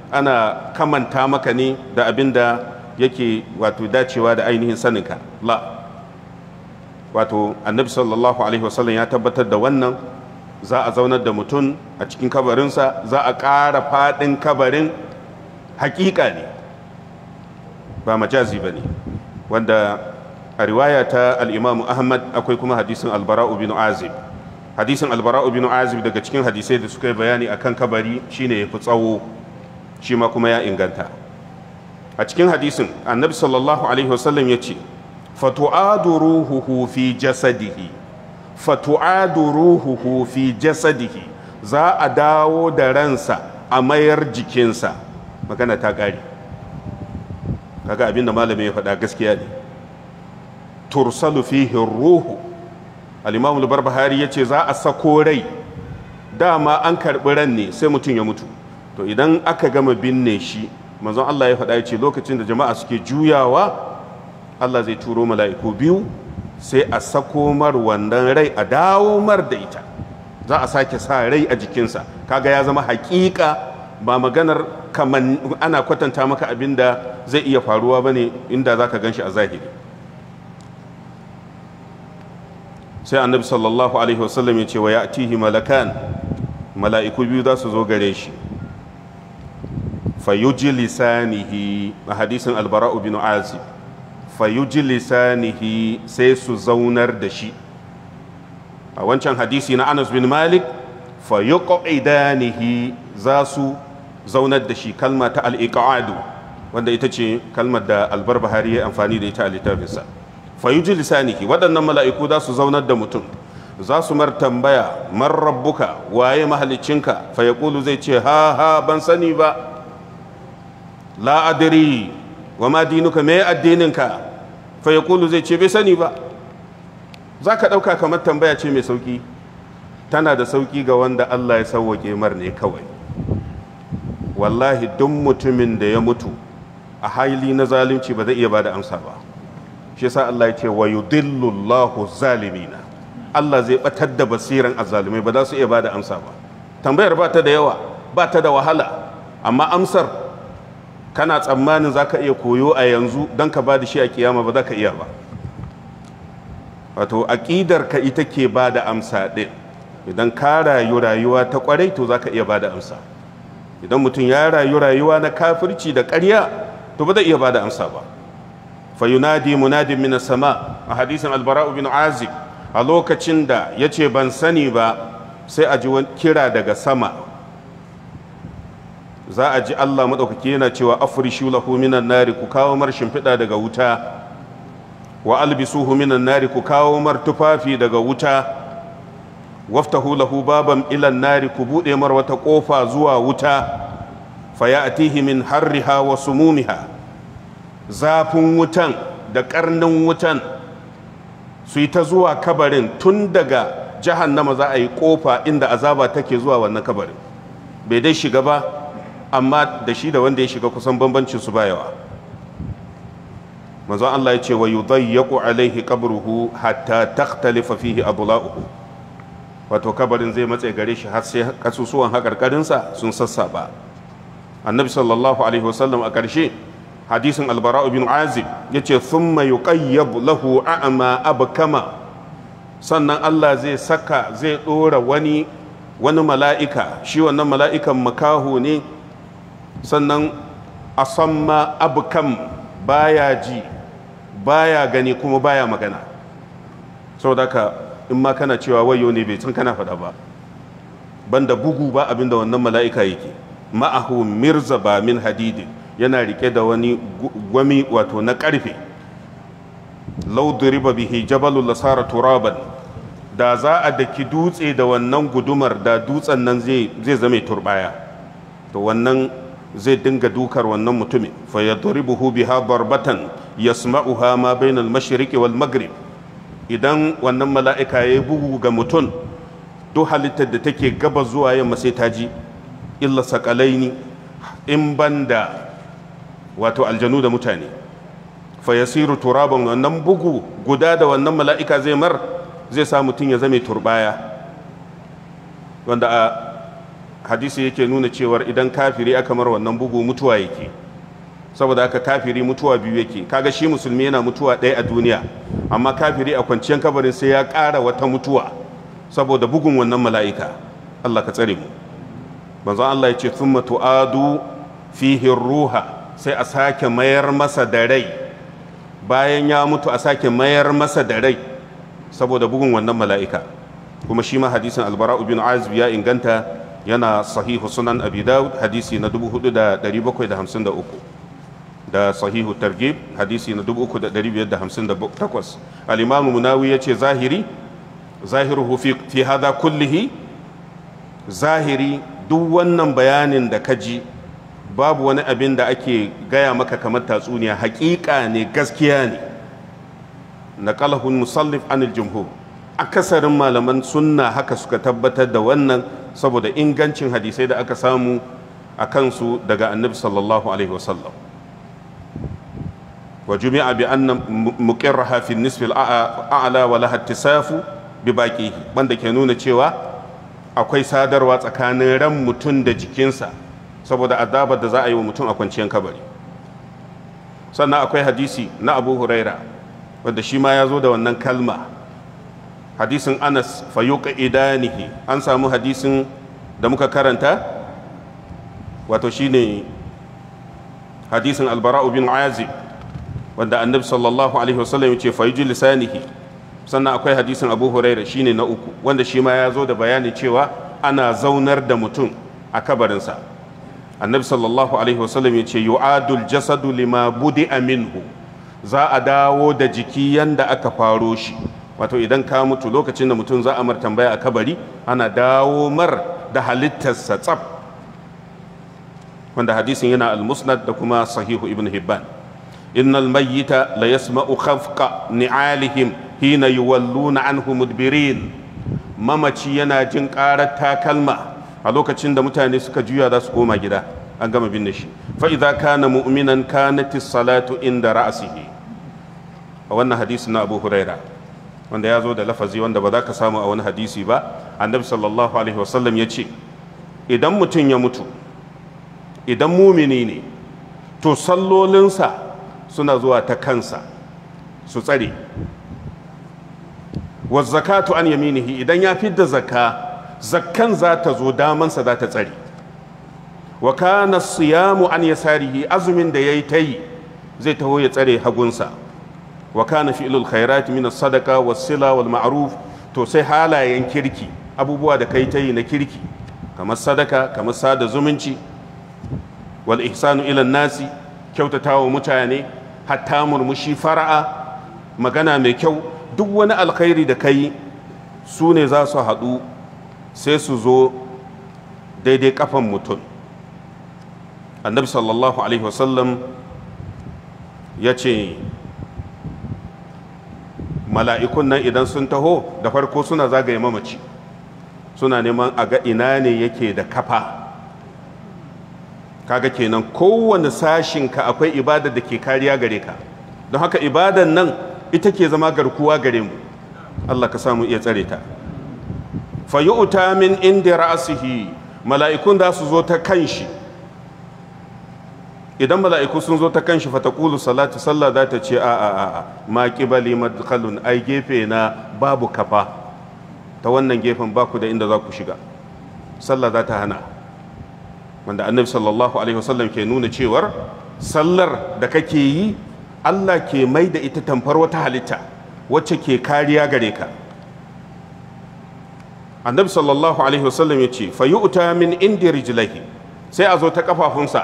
ana kamanta maka ne da abin da yake wato dacewa da ainihin saninka la wato annabi sallallahu alaihi wasallam ya tabbatar da wannan za a zaunar da mutum a cikin kabarinsa za a ƙara faɗin kabarin hakika ne ba majazi ba ne wanda a riwaya ta al'imamu ahmad akwai kuma hadisin albara'u bin azib hadisin albara'u bin azib daga cikin hadisai da suka yi bayani akan kabari shine ya fi tsawo shi ma kuma ya inganta a cikin hadisin annabi sallallahu alaihi wasallam ya ce fatu'adu ruhuhu fi jasadihi fatu'adu ruhuhu fi jasadihi za a dawo da ransa a mayar jikinsa magana ta ƙare kaga abinda malamin ya faɗa gaskiya ne tursalu fihi ruhu al-imam al-barbahari yace za a sako rai dama an karɓi ran ne sai mutum ya mutu to idan aka gama binne shi manzon Allah ya faɗa ya ce lokacin da jama'a suke juyawa Allah zai turo mala'iku biyu sai a sako mar wannan rai a dawo mar da ita za a sake sa rai a jikinsa kaga ya zama hakika ba maganar kaman ana kwatanta maka abin da zai iya faruwa bane inda za ka gan shi a zahiri sai annabi sallallahu alaihi wasallam ya ce wa ya malakan mala'iku biyu za su zo gare shi fayuji lisanihi a hadisin albara'u bin azib fayuji lisanihi sai su zaunar da shi a wancan hadisi na anas bin malik fayuqidanihi za su zaunar da shi kalma ta al-iqadu wanda ita ce kalmar da albarbahari ya amfani da ita a littafinsa fayuji lisanihi waɗannan mala'iku za su zaunar da mutum za su mar tambaya man rabbuka waye mahalicinka fa yaqulu zai ce ha ha ban sani ba la adri wa ma dinuka me addininka fa yaqulu zai ce bai sani ba za ka ɗauka kamar tambaya ce mai sauki tana da sauki ga wanda Allah ya sauwake mar ne kawai wallahi duk mutumin da ya mutu a haili na zalunci ba zai iya ba da amsa ba shi yasa Allah ya ce wa yudillu Allahu zalimina Allah zai batar da basiran azzalumai ba za su iya ba da amsa ba tambayar ba ta da yawa ba ta da wahala amma amsar kana tsammanin za ka iya koyo a yanzu don ka ba da shi a kiyama ba za ka iya ba wato aƙidar ka ita ke ba da amsa ɗin idan ka rayu rayuwa ta ƙwarai to za ka iya ba da amsa idan mutum ya rayu rayuwa na kafirci da ƙarya to ba zai iya ba da amsa ba fayunadi munadin min sama a hadisin albara'u bin azib a lokacin da ya ce ban sani ba sai a ji kira daga sama za a ji Allah maɗaukaki yana cewa afrishu lahu minan nari ku kawo mar shimfiɗa daga wuta wa albisuhu minan nari ku kawo mar tufafi daga wuta waftahu lahu baban ilan nari ku buɗe mar wata ƙofa zuwa wuta fayatihi min harriha wa sumumiha zafin wutan da ƙarnin wutan su yi ta zuwa kabarin tun daga jahannama za a yi ƙofa inda azaba take zuwa wannan kabarin bai dai shiga ba amma da shi da wanda ya shiga kusan bambancin su bayawa manzon Allah ya ce wa yudayyaqu alaihi qabruhu hatta takhtalifa fihi adla'uhu wato kabarin zai matse gare shi har sai kasusuwan hakarkarin sa sun sassaba annabi sallallahu alaihi wasallam a ƙarshe hadisin albara bin azib yace thumma yuqayyab lahu a'ma abkama sannan Allah zai saka zai dora wani wani mala'ika shi wannan mala'ikan makaho ne sannan a samma abukam baya ji baya gani kuma baya magana sau da ka in ma kana cewa wayo ne bai tun kana faɗa ba banda bugu ba abinda wannan mala'ika yake ma'ahu mirza ba min hadidin yana rike da wani gwami wato na ƙarfe lauduriba bihi jabalul lasara turaban da za a daki dutse da wannan gudumar da dutsen nan zai zame turbaya to wannan zai dinga dukar wannan mutumin fa yadribuhu biha darbatan yasma'uha ma bainal mashriqi wal maghrib idan wannan mala'ika yayi bugu ga mutum duk halittar da take gaba zuwa yamma sai ta ji illa sakalaini in banda wato aljanu da mutane fa yasiru turaban wannan bugu guda da wannan mala'ika zai mar zai sa mutum ya zame turbaya wanda a hadisi yake nuna cewar idan kafiri aka mar wannan bugu mutuwa yake saboda haka kafiri mutuwa biyu yake kaga shi musulmi yana mutuwa ɗaya a duniya amma kafiri a kwanciyar kabarin sai ya ƙara wata mutuwa saboda bugun wannan mala'ika Allah ka tsare mu manzon Allah ya ce thumma tu'adu fihi ruha sai a sake mayar masa da rai bayan ya mutu a sake mayar masa da rai saboda bugun wannan mala'ika kuma shi ma hadisin albara'u bin azib ya inganta yana sahihu sunan abi dawud hadisi na 4753 da sahihu targib hadisi na 3558 al-imamu munawi ya ce zahiri zahiruhu fi hada kullihi zahiri duk wannan bayanin da ka ji babu wani abin da ake gaya maka kamar tatsuniya hakika ne gaskiya ne na kalahun musallif anil jumhur akasarin malaman sunna haka suka tabbatar da wannan saboda ingancin hadisai da aka samu a kansu daga annabi sallallahu alaihi wasallam wa jumi'a bi anna muqirraha fi nisfi al-a'la wa laha ittisafu bi baqihi banda ke nuna cewa akwai sadarwa tsakanin ran mutum da jikinsa saboda azabar da za a yi wa mutum a kwanciyar kabari sannan akwai hadisi na abu huraira wanda shi ma ya zo da wannan kalma hadisin anas fayuka idanihi an samu hadisin da muka karanta wato shine hadisin albara'u bin azib wanda annabi sallallahu alaihi wasallam ya ce fayuji lisanihi sannan akwai hadisin abu huraira shine na uku wanda shi ma ya zo da bayani cewa ana zaunar da mutum a kabarinsa annabi sallallahu alaihi wasallam ya ce yu'adul jasadu lima budi minhu za a dawo da jiki yanda aka faro shi wato idan ka mutu lokacin da mutum za a mar tambaya a kabari ana dawo mar da halittarsa tsaf wanda hadisin yana al-musnad da kuma sahihu ibn hibban innal mayyita la yasma'u khafqa ni'alihim hina yuwalluna anhu mudbirin mamaci yana jin karar takalma a lokacin da mutane suka juya za su koma gida an gama binne shi fa idza kana mu'minan kanat salatu inda ra'sihi a wannan hadisi na Abu Huraira wanda ya zo da lafazi wanda ba za ka samu a wani hadisi ba annabi sallallahu alaihi wasallam ya ce idan mutum ya mutu idan mumini ne to sallolinsa suna zuwa ta kansa su tsare wa zakatu an yaminihi idan ya fidda zakka zakkan za ta zo damansa za ta tsare wa kana siyamu an yasarihi azumin da yayi tayi zai taho ya tsare hagunsa wa kana fi'lul khairat min as-sadaqa was-sila wal ma'ruf to sai halayen kirki abubuwa da kai tayi na kirki kamar sadaka kamar sada zumunci wal ihsanu ila nasi kyautatawa mutane hatta murmushi fara'a magana mai kyau duk wani alkhairi da kai su ne za su haɗu sai su zo daidai kafan mutum annabi sallallahu alaihi wasallam ya ce mala'ikun nan idan sun taho da farko suna zagaye mamaci suna neman a ga ina ne yake da kafa kaga kenan kowane sashinka akwai ibadar da ke kariya gare ka don haka ibadan nan ita ke zama garkuwa gare mu Allah ka samu iya tsare ta fayu'ta min inda ra'asihi mala'ikun da su zo ta kanshi idan mala'iku sun zo ta kanshi fa taqulu salatu sallah za ta ce a a a ma qibali madkhalun ai gefe na babu kafa ta wannan gefen ba ku da inda za ku shiga sallah za ta hana wanda annabi sallallahu alaihi wasallam ke nuna cewar sallar da kake yi Allah ke mai da ita tamfar wata halitta wacce ke kariya gare ka annabi sallallahu alaihi wasallam ya ce fayu'ta min indi rijlaihi sai a zo ta kafafunsa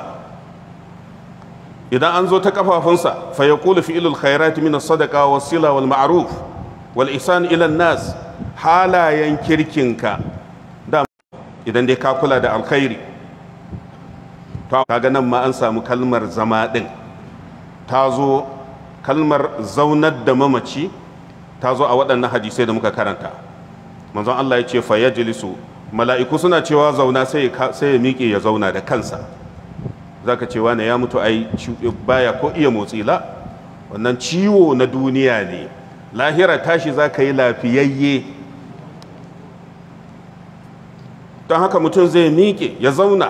idan an zo ta kafafunsa fa yaqulu fi'lul khairati min as-sadaqa was-sila wal ma'ruf wal ihsan ila nas halayen kirkinka da idan dai ka kula da alkhairi to kaga nan ma an samu kalmar zama din ta zo kalmar zaunar da mamaci ta zo a waɗannan hadisai da muka karanta manzon Allah ya ce fa yajlisu mala'iku suna cewa zauna sai ya miƙe ya zauna da kansa zaka ce wane ya mutu ai baya ko iya motsi la wannan ciwo na duniya ne lahira tashi za ka yi lafiyayye don haka mutum zai miƙe ya zauna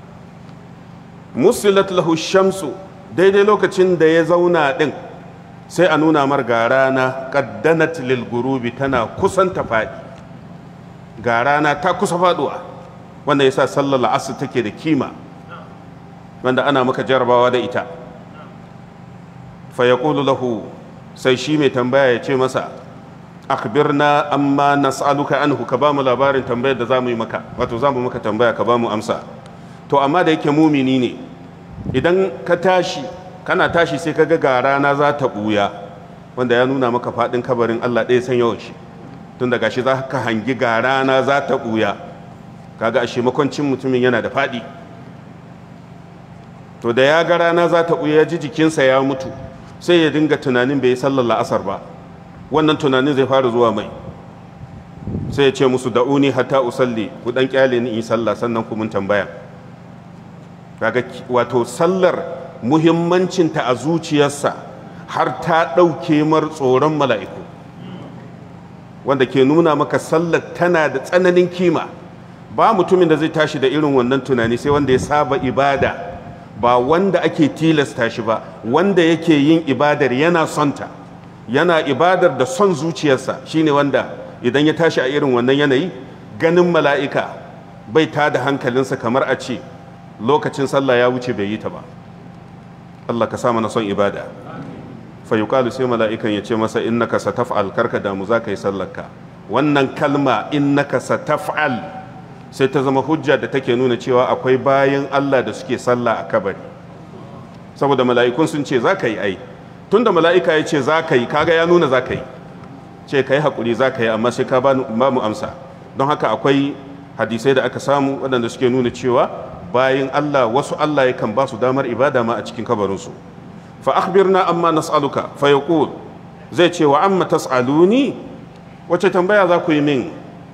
musilat lahu shamsu daidai lokacin da ya zauna ɗin sai a nuna mar ga rana ƙaddanat lil gurubi tana kusan ta faɗi ga rana ta kusa faɗuwa wanda ya sa sallar la'asar take da kima wanda ana maka jarabawa da ita fa yaqulu lahu sai shi mai tambaya ya ce masa akhbirna amma nas'aluka anhu ka bamu labarin tambayar da zamu yi maka wato zamu maka tambaya ka bamu amsa to amma da yake mumini ne idan ka tashi kana tashi sai ka ga ga rana za ta buya wanda ya nuna maka fadin kabarin Allah ɗaya san yawan shi tun daga shi za ka hangi ga rana za ta buya kaga ashe makwancin mutumin yana da fadi to da ya ga rana za ta buya ji jikinsa ya mutu sai ya dinga tunanin bai yi sallar la'asar ba wannan tunanin zai fara zuwa mai sai ya ce musu da'uni hatta usalli ku dan kyale ni in sallah sannan ku mun tambaya kaga wato sallar muhimmancinta a zuciyarsa har ta ɗauke mar tsoron mala'iku wanda ke nuna maka sallar tana da tsananin kima ba mutumin da zai tashi da irin wannan tunani sai wanda ya saba ibada ba wanda ake tilasta shi ba wanda yake yin ibadar yana sonta yana ibadar da son zuciyarsa shine wanda idan ya tashi a irin wannan yanayi ganin mala'ika bai ta da hankalinsa kamar a ce lokacin sallah ya wuce bai yi ta ba Allah ka sa mana son ibada fa yuqalu sai mala'ikan ya ce masa innaka sataf'al karka damu za ka yi sallarka wannan kalma innaka sataf'al sai ta zama hujja da take nuna cewa akwai bayan Allah da suke sallah a kabari saboda mala'ikun sun ce za ka yi ai tunda mala'ika ya ce za ka yi kaga ya nuna za ka yi ce ka yi haƙuri za ka yi amma sai ka ba mu amsa don haka akwai hadisai da aka samu waɗanda suke nuna cewa bayan Allah wasu Allah yakan ba su damar ibada ma a cikin kabarinsu fa akhbirna amma nas'aluka fa yaqul zai ce wa amma tas'aluni wace tambaya za ku yi min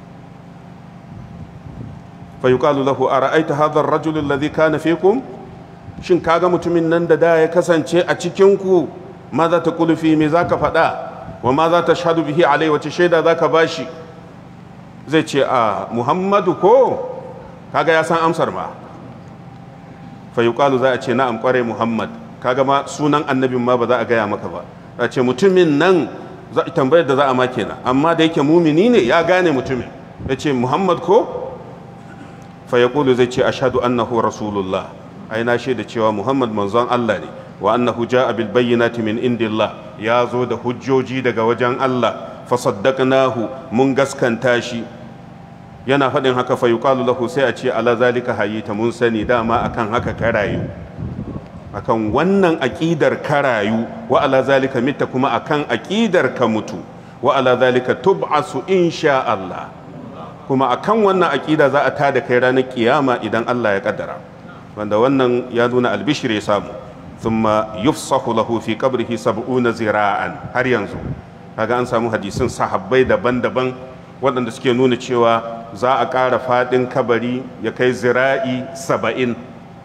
fa yuqalu lahu ara'aita hadha ar-rajul alladhi kana fikum shin kaga mutumin nan da da ya kasance a cikin ku ma za ta kulu fi me zaka faɗa wa ma za ta shahadu bihi alai wace shaida zaka bashi zai ce a muhammadu ko kaga ya san amsar ma fa yuqalu za a ce na'am kware muhammad kaga ma sunan annabin ma ba za a gaya maka ba a ce mutumin nan tambayar da za a ma kenan amma da yake mumini ne ya gane mutumin ya ce muhammad ko fa yaqulu zai ce ashhadu annahu rasulullah ai na shaida cewa muhammad manzon Allah ne wa annahu jaa bil bayyinati min indillah ya zo da hujjoji daga wajen Allah fa saddaqnahu mun gaskanta shi yana faɗin haka fa yuqalu lahu sai a ce ala zalika hayita mun sani dama akan haka karayu akan wannan aqidar karayu wa ala zalika mitta kuma akan aqidar ka mutu wa ala zalika tub'asu insha Allah kuma akan wannan aqida za a tada kai ranar kiyama idan Allah ya kaddara wanda wannan ya nuna albishir ya samu thumma yufsahu lahu fi qabrihi sab'una zira'an har yanzu kaga an samu hadisin sahabbai daban-daban waɗanda suke nuna cewa za a ƙara faɗin kabari ya kai zira'i saba'in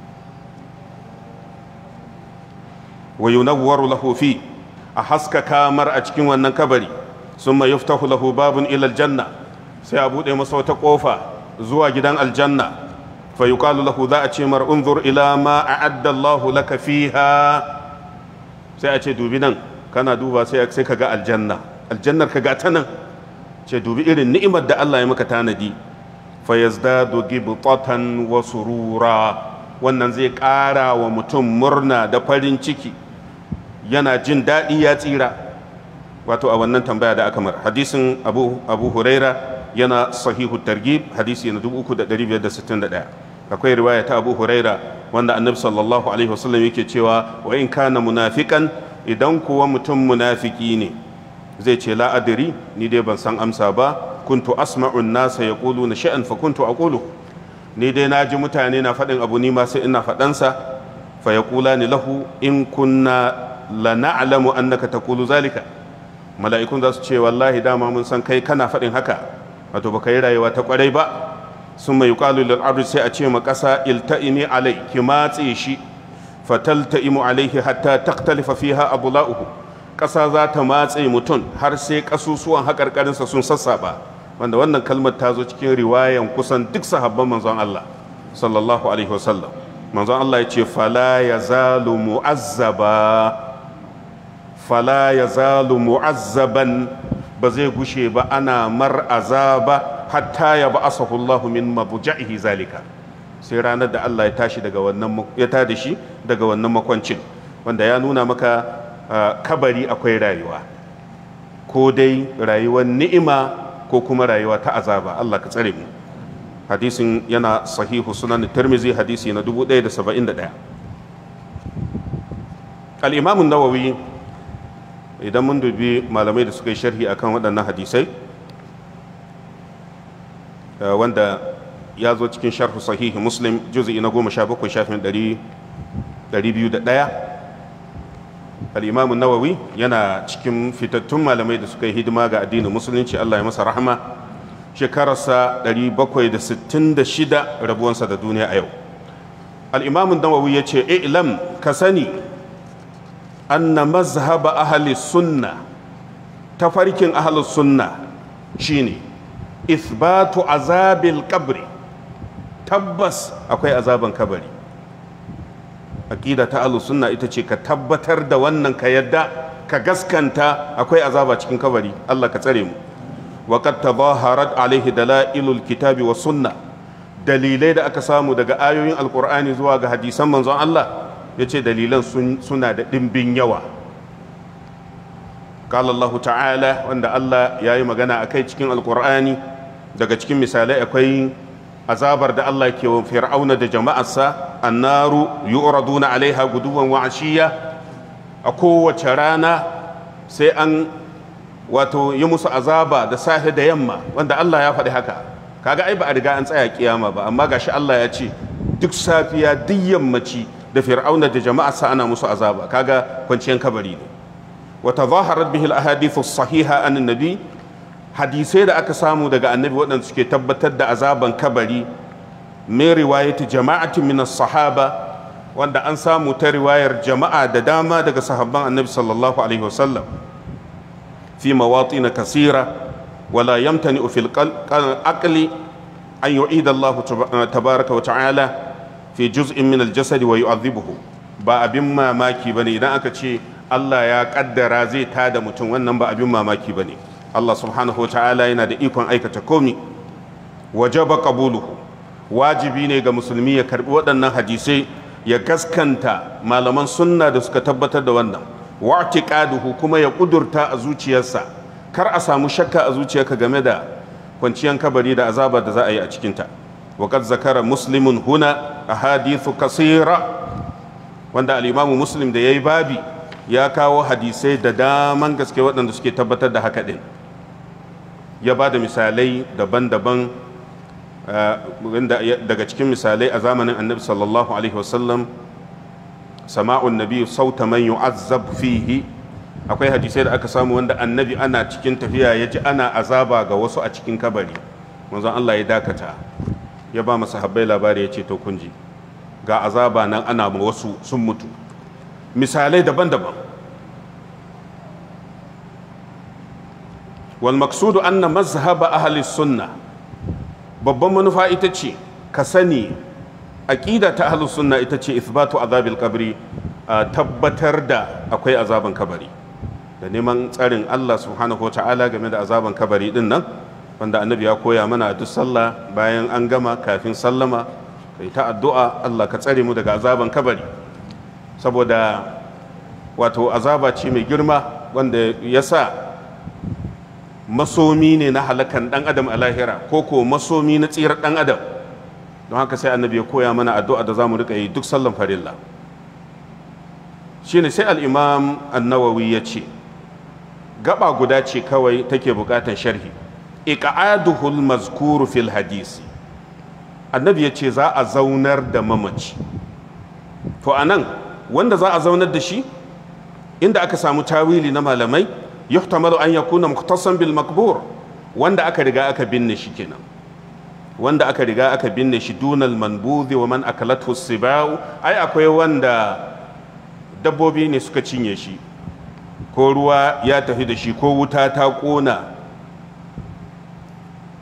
wa yunawwaru lahu fi a haska kamar a cikin wannan kabari summa yuftahu lahu babun ila aljanna sai a buɗe masa wata ƙofa zuwa gidan aljanna fa yuqalu lahu za a ce mar unzur ila ma a'adda Allah laka fiha sai a ce dubi nan kana duba sai sai ka ga aljanna aljannar ka ga ta nan ce dubi irin ni'imar da Allah ya maka tanadi fa yazdadu gibtatan wa surura wannan zai ƙara wa mutum murna da farin ciki yana jin daɗi ya tsira wato a wannan tambaya da aka mar hadisin abu, abu huraira yana sahihu targib hadisi na 3561 akwai riwaya ta abu huraira wanda annabi sallallahu alaihi wasallam yake cewa wa in kana munafikan idan kuwa mutum munafiki ne zai ce la adri ni dai ban san amsa ba kuntu asma'u nasa yaquluna sha'an fa kuntu aqulu ni dai na ji mutane na faɗin abu ni ma sai ina faɗansa fa yaqulani lahu in kunna la na'lamu annaka taqulu zalika mala'ikun za su ce wallahi dama mun san kai kana faɗin haka wato baka yi rayuwa ta kwarai ba sun mai yuqalu lil ardi sai a ce ma ƙasa ilta'imi alai ki matse shi fatalta'imu alaihi hatta taktalifa fiha abula'uhu ƙasa za ta matse mutum har sai ƙasusuwan haƙarƙarinsa sun sassaɓa wanda wannan kalmar ta zo cikin riwayan kusan duk sahabban manzon Allah sallallahu alaihi wasallam manzon Allah ya ce fala yazalu mu'azzaba fala yazalu mu'azzaban ba zai gushe ba ana mar azaba hatta ya ba asahullahu min mabuja'ihi zalika sai ranar da Allah ya tashi daga wannan ya tada shi daga wannan makwancin wanda ya nuna maka kabari akwai rayuwa ko dai rayuwar ni'ima ko kuma rayuwa ta azaba Allah ka tsare mu hadisin yana sahihu sunan tirmizi hadisi na 1071 al-imam an-nawawi idan mun dubi malamai da suka yi sharhi akan waɗannan hadisai wanda ya zo cikin sharhu sahihi muslim juzi na goma sha bakwai shafin ɗari biyu da ɗaya al'imamu nawawi yana cikin fitattun malamai da suka yi hidima ga addinin musulunci allah ya masa rahama shekararsa 766 rabuwansa da duniya a yau al'imamu nawawi ya ce ilam ka sani anna mazhaba ahli sunna tafarkin ahli sunna shine isbatu azabil kabri tabbas akwai azaban kabari aqida ta ahli sunna ita ce ka tabbatar da wannan ka yadda ka gaskanta akwai azaba cikin kabari Allah ka tsare mu wa qad tadaharat alaihi dalailul kitabi was sunna dalilai da aka samu daga ayoyin alqur'ani zuwa ga hadisan manzon Allah yace dalilan suna da dimbin yawa qala Allah ta'ala wanda Allah yayi magana akai cikin alqur'ani daga cikin misalai akwai azabar da Allah ke wa fir'auna da jama'arsa annaru yu'raduna alaiha guduwan wa ashiya a kowace rana sai an wato yi musu azaba da safe da yamma wanda Allah ya faɗi haka kaga ai ba a riga an tsaya kiyama ba amma gashi Allah ya ce duk safiya duk yammaci da fir'auna da jama'arsa ana musu azaba kaga kwanciyar kabari ne wa tazaharat bihi al-ahadithu sahiha an nabi hadisai da aka samu daga annabi waɗanda suke tabbatar da azaban kabari min riwayati jama'atin min sahaba wanda an samu ta riwayar jama'a da dama daga sahabban annabi sallallahu alaihi wasallam fi mawatin kasira wala yamtani fil aqli an yu'ida Allah tabaraka wa ta'ala fi juz'in min al-jasad wa yu'adhibuhu ba abin mamaki bane idan aka ce Allah ya kaddara zai tada mutum wannan ba abin mamaki bane Allah subhanahu wa ta'ala yana da ikon aikata komi wajaba qabuluhu wajibi ne ga musulmi ya karbi waɗannan hadisai ya gaskanta malaman sunna da suka tabbatar da wannan wa'tiqaduhu kuma ya kudurta a zuciyarsa kar a samu shakka a zuciyarka game da kwanciyar kabari da azaba da za a yi a cikinta wa qad zakara muslimun huna ahadithu kasira wanda al-imamu muslim da yayi babi ya kawo hadisai da daman gaske waɗanda suke tabbatar da haka ɗin ya ba da misalai daban-daban daga cikin misalai a zamanin annabi sallallahu alaihi wasallam sama'un nabi sauta man yu'azzab fihi akwai hadisai da aka samu wanda annabi ana cikin tafiya ya ji ana azaba ga wasu a cikin kabari manzon Allah ya dakata ya ba masa habbai labari ya ce to kun ji ga azaba nan ana ma wasu sun mutu misalai daban-daban wal maksudu anna mazhaba ahli sunna babban manufa ita ce ka sani aqida ta ahli sunna ita ce ithbatu azabil qabri tabbatar da akwai azaban kabari da neman tsarin Allah subhanahu wa ta'ala game da azaban kabari din nan wanda annabi ya koya mana a duk sallah bayan an gama kafin sallama kai ta addu'a Allah ka tsare mu daga azaban kabari saboda wato azaba ce mai girma wanda ya sa masomi ne na halakan dan adam a lahira ko ko masomi na tsirar dan adam don haka sai annabi ya koya mana addu'a da za mu rika yi duk sallan farilla shine sai al-imam an-nawawi ya ce gaba guda ce kawai take bukatan sharhi iqaduhul mazkuru fil hadisi annabi ya ce za a zaunar da mamaci to anan wanda za a zaunar da shi inda aka samu tawili na malamai yuhtamalu an yakuna mukhtasan bil makbur wanda aka riga aka binne shi kenan wanda aka riga aka binne shi dunal manbuzi wa man akalathu sibau ai akwai wanda dabbobi ne suka cinye shi ko ruwa ya tafi da shi ko wuta ta kona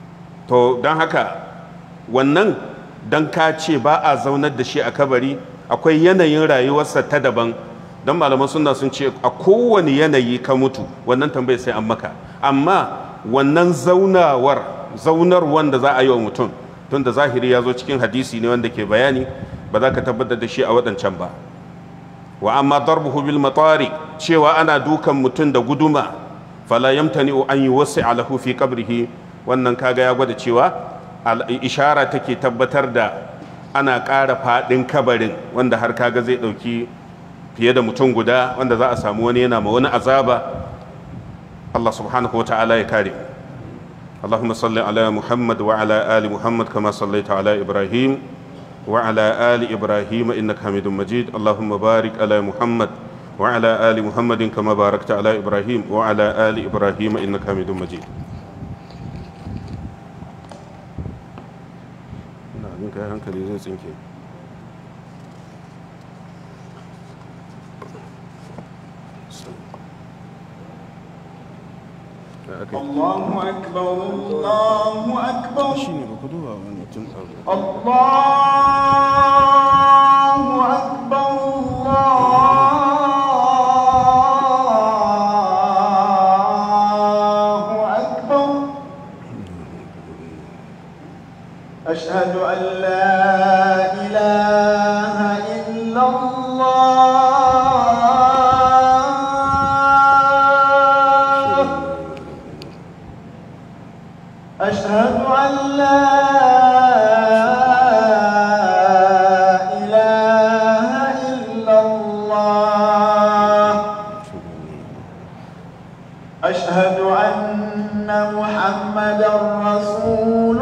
to don haka wannan don ka ce ba a zaunar da shi a kabari akwai yanayin rayuwarsa ta daban don malaman suna sun ce a kowane yanayi ka mutu wannan tambayar sai an maka amma wannan zaunawar zaunar wanda za a yi wa mutum tun da zahiri ya zo cikin hadisi ne wanda ke bayani ba za ka tabbatar da shi a waɗancan ba wa amma darbuhu bil matari cewa ana dukan mutum da guduma fala yamtani'u an yi wasu alahu fi qabrihi wannan kaga ya gwada cewa ishara take tabbatar da ana ƙara faɗin kabarin wanda har kaga zai ɗauki fiye da mutum guda wanda za a samu wani yana ma wani azaba Allah subhanahu wa ta'ala ya kare اللهم صل على محمد وعلى آل محمد كما صليت على إبراهيم وعلى آل إبراهيم إنك حميد مجيد اللهم بارك على محمد وعلى آل محمد كما باركت على إبراهيم وعلى آل إبراهيم إنك حميد مجيد الله أكبر الله أكبر الله أكبر الله أكبر أشهد أن لا إله إلا الله أشهد أن لا إله إلا الله أشهد أن محمدا رسول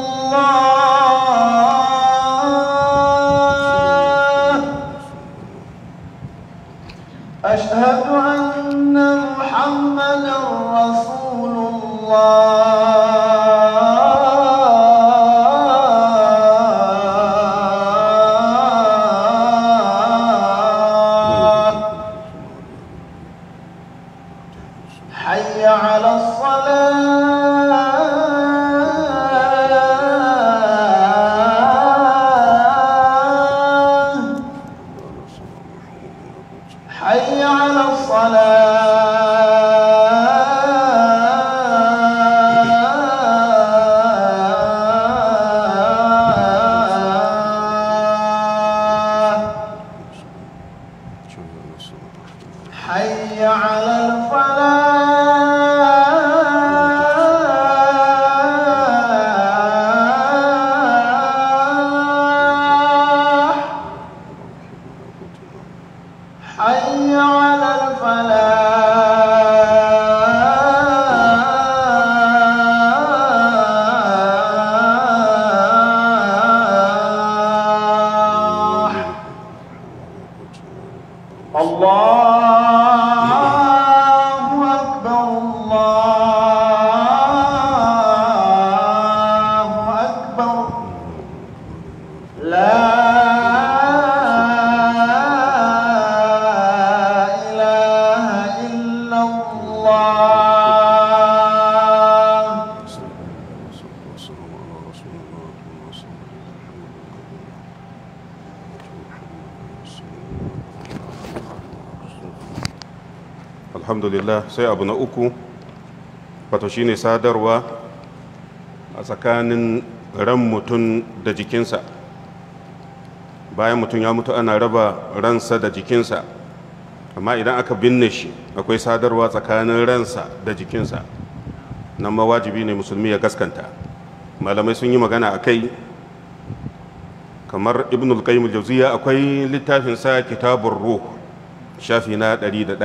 الله أشهد أن محمدا رسول الله حي على الصلاة حي على الصلاة حي على الفلاح حي على الفلاح الله أكبر الله أكبر لا إله إلا الله alhamdulillah sai abu na uku wato shine sadarwa a tsakanin ran mutum da jikinsa bayan mutum ya mutu ana raba ransa da jikinsa amma idan aka binne shi akwai sadarwa tsakanin ransa da jikinsa nan ma wajibi ne musulmi ya gaskanta malamai sun yi magana a kai kamar ibn al-qayyim al-jawziya akwai littafin sa kitabur ruh shafi na 101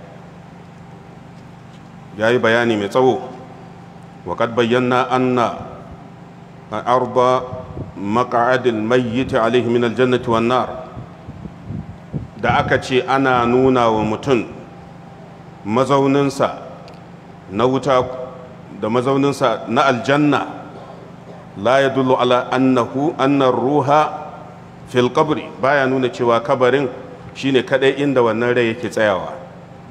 yayi bayani mai tsawo wa qad bayyana anna arda maq'ad al-mayyit alayhi min al-jannati wan nar da aka ce ana nuna wa mutum mazauninsa na wuta da mazauninsa na aljanna la ya dullu ala annahu annar ruha fil qabri baya nuna cewa kabarin shine kadai inda wannan rai yake tsayawa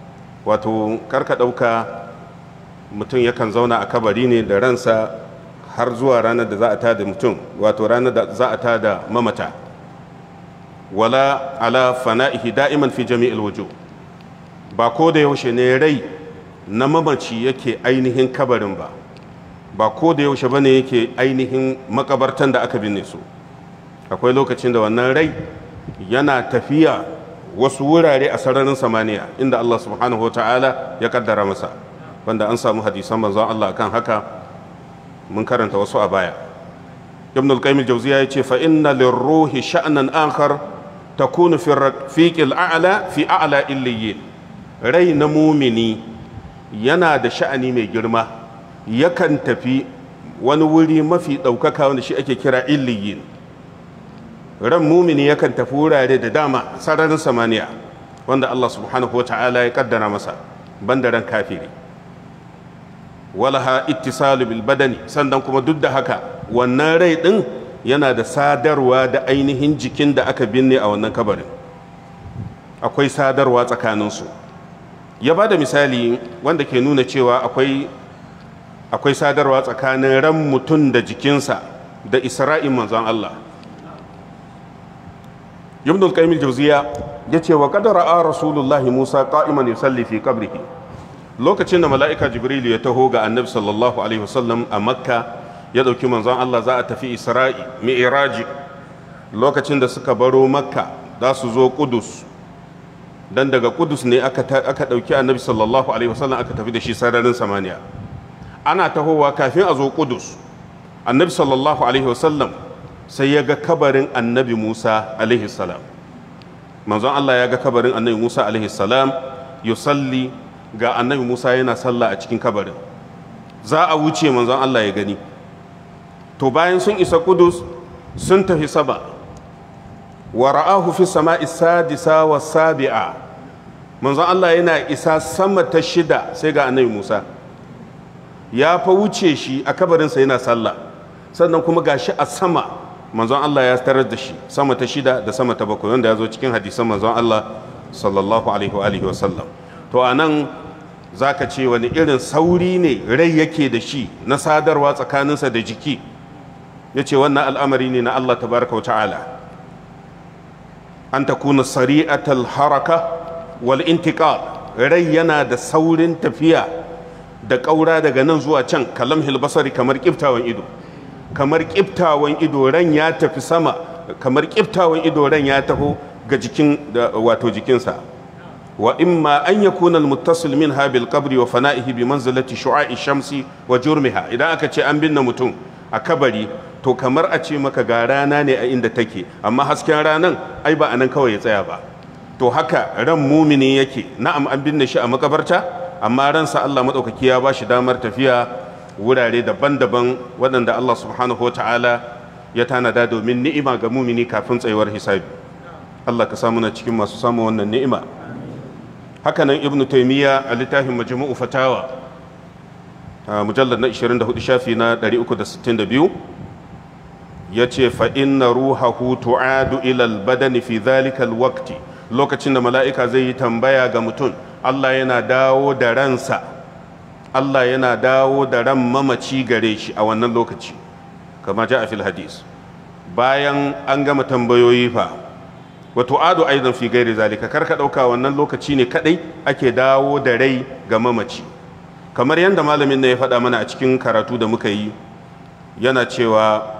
wato karka dauka mutum yakan zauna a kabari ne da ransa har zuwa ranar da za a tada mutum wato ranar da za a tada mamata wala ala fana'ihi da'iman fi jami'il wujuh ba ko da yaushe ne rai na mamaci yake ainihin kabarin ba ba ko da yaushe bane yake ainihin makabartan da aka binne su akwai lokacin da wannan rai yana tafiya wasu wurare a sararin samaniya inda Allah subhanahu wa ta'ala ya kaddara masa wanda an samu hadisan manzon Allah kan haka mun karanta wasu a baya ibn al-qayyim al-jawziya yace fa inna lirruhi sha'nan akhar takunu fi rafiq al-a'la fi a'la illiyin rai na mumini yana da sha'ani mai girma yakan tafi wani wuri mafi ɗaukaka wanda shi ake kira illiyin ran mumini yakan tafi wurare da dama sararin samaniya wanda Allah subhanahu wa ta'ala ya kaddara masa banda ran kafiri walaha ittisalu bil badani sannan kuma duk da haka wannan rai din yana da sadarwa da ainihin jikin da aka binne a wannan kabarin akwai sadarwa tsakaninsu ya ba da misali wanda ke nuna cewa akwai akwai sadarwa tsakanin ran mutum da jikinsa da isra'in manzon Allah ibn al-qayyim al-jawziya yace wa qad ra'a rasulullah Musa qa'iman yusalli fi qabrihi lokacin da mala'ika jibril ya taho ga annabi sallallahu alaihi wasallam a makka ya dauki manzon Allah za a tafi isra'i mi'raji lokacin da suka baro makka za su zo kudus dan daga kudus ne aka aka dauki annabi sallallahu alaihi wasallam aka tafi da shi sararin samaniya ana tahowa kafin a zo kudus annabi sallallahu alaihi wasallam sai ya ga kabarin annabi musa alaihi salam manzon allah ya ga kabarin annabi musa alaihi salam yusalli ga annabi musa yana sallah a cikin kabarin za a wuce manzon allah ya gani to bayan sun isa kudus sun tafi saba wa ra'ahu fi sama'i sadisa wa sabi'a manzon allah yana isa sama ta shida sai ga annabi musa ya fa wuce shi a kabarinsa yana sallah sannan kuma gashi a sama manzon Allah ya tarar da shi sama ta shida da sama ta bakwai wanda ya zo cikin hadisan manzon Allah sallallahu alaihi wa alihi wa sallam to anan zaka ce wani irin sauri ne rai yake da shi na sadarwa tsakaninsa da jiki yace wannan al'amari ne na Allah tabaraka wa ta'ala an takuna sari'atal haraka wal intiqal rai yana da saurin tafiya da ƙaura daga nan zuwa can kalam hilbasari kamar kiftawan ido kamar kiftawan ido ran ya tafi sama kamar kiftawan ido ran ya taho ga jikin wato jikinsa wa imma an yakuna almuttasil minha bil qabri wa fana'ihi bi manzilati shu'a'i shamsi wa jurmiha idan aka ce an binne mutum a kabari to kamar a ce maka ga rana ne a inda take amma hasken ranan ai ba anan kawai ya tsaya ba to haka ran mumini yake na'am an binne shi a makabarta amma ransa Allah maɗaukaki ya ba shi damar tafiya wurare daban-daban waɗanda Allah subhanahu wa ta'ala ya tanada domin ni'ima ga mumini kafin tsayuwar hisabi Allah ka samu na cikin masu samun wannan ni'ima hakanan ibnu taimiyya a littafin majmu'u fatawa mujallar na 24 shafi na 362 ya ce fa inna ruhahu tu'adu ilal badani fi zalikal waqti lokacin da mala'ika zai yi tambaya ga mutum Allah yana dawo da ransa Allah yana dawo da ran mamaci gare shi a wannan lokaci kama ja a fil hadis bayan an gama tambayoyi fa wato ado aidan fi gairi zalika karka ɗauka wannan lokaci ne kadai ake dawo da rai ga mamaci kamar yadda malamin na ya faɗa mana a cikin karatu da muka yi yana cewa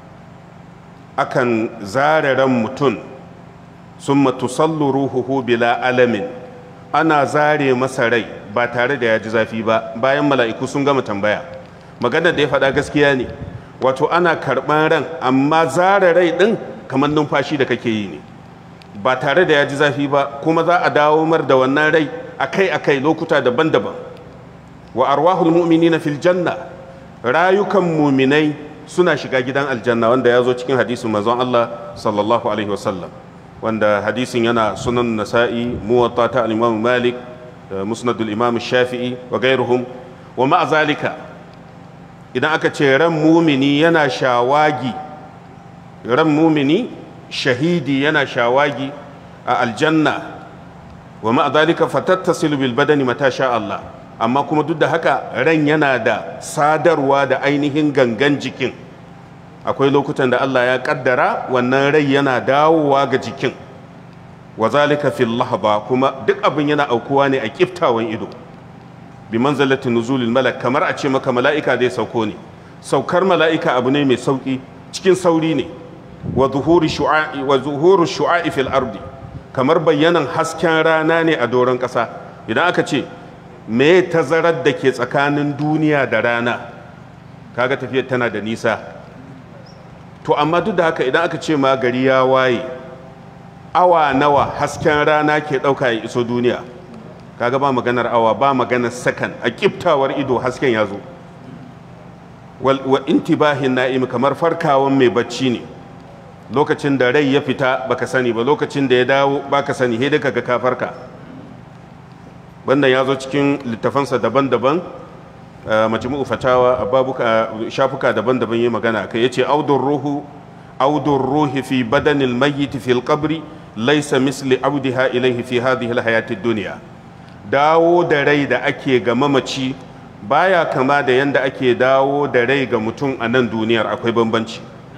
akan zare ran mutum sun matusallu ruhuhu bila alamin ana zare masa rai ba tare da ya ji zafi ba bayan mala'iku sun gama tambaya maganar da ya faɗa gaskiya ne wato ana karɓan ran amma zare rai ɗin kamar numfashi da kake yi ne ba tare da ya ji zafi ba kuma za a dawo mar da wannan rai akai-akai lokuta daban-daban wa arwahul mu'minina fil janna rayukan muminai suna shiga gidan aljanna wanda ya zo cikin hadisin manzon Allah sallallahu alaihi wasallam wanda hadisin yana sunan nasa'i muwatta ta al-imam malik musnadul imam shafi'i wa gairuhum wa ma'a zalika idan aka ce ran mumini yana shawagi ran mumini shahidi yana shawagi a aljanna wa ma'a zalika fatattasilu bil badani mata sha Allah amma kuma duk da haka ran yana da sadarwa da ainihin gangan jikin akwai lokutan da Allah ya kaddara wannan rai yana dawowa ga jikin wa zalika fil lahaba kuma duk abin yana aukuwa ne a kiftawan ido bi manzalati nuzulil malak kamar a ce maka mala'ika zai sauko ne saukar mala'ika abu ne mai sauki cikin sauri ne wa zuhuri shu'a'i wa zuhuru shu'a'i fil ardi kamar bayyanan hasken rana ne a doron ƙasa idan aka ce me tazarar da ke tsakanin duniya da rana kaga tafiyar tana da nisa to amma duk da haka idan aka ce ma gari ya waye awa nawa hasken rana ke ɗauka ya iso duniya kaga ba maganar awa ba maganar sakan a kiftawar ido hasken ya zo wa intibahin na'im kamar farkawan mai bacci ne lokacin da rai ya fita baka sani ba lokacin da ya dawo baka sani sai daga ka farka wannan ya zo cikin littafansa daban-daban majmu'u fatawa a babuka shafuka daban-daban yi magana kai yace audur ruhu audur ruhi fi badanil mayyit fil qabri laysa misli audiha ilayhi fi hadhihi alhayatid dunya dawo da rai da ake ga mamaci baya kama da yanda ake dawo da rai ga mutum a nan duniyar akwai bambanci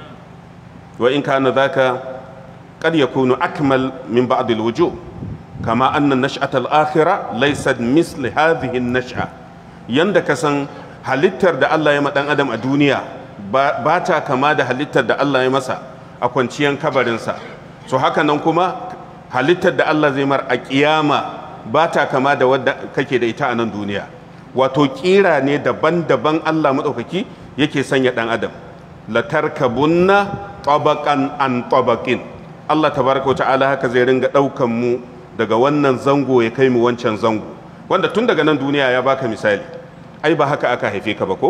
wa in kana zaka qad yakunu akmal min ba'd alwujuh kama anna nash'at al-akhirah laysat misli hadhihi an-nash'a yanda ka san halittar da Allah ya ma dan adam a duniya ba ta kama da halittar da Allah ya masa a kwanciyan kabarinsa so haka nan kuma halittar da Allah zai mar a kiyama ba ta kama da wadda kake da ita a nan duniya wato kira ne daban-daban Allah maɗaukaki yake sanya ɗan adam latarkabunna tabaqan an tabaqin Allah tabaraka wa ta'ala haka zai ringa ɗaukan mu daga wannan zango ya kai mu wancan zango wanda tun daga nan duniya ya baka misali ai ba haka aka haife ka ba ko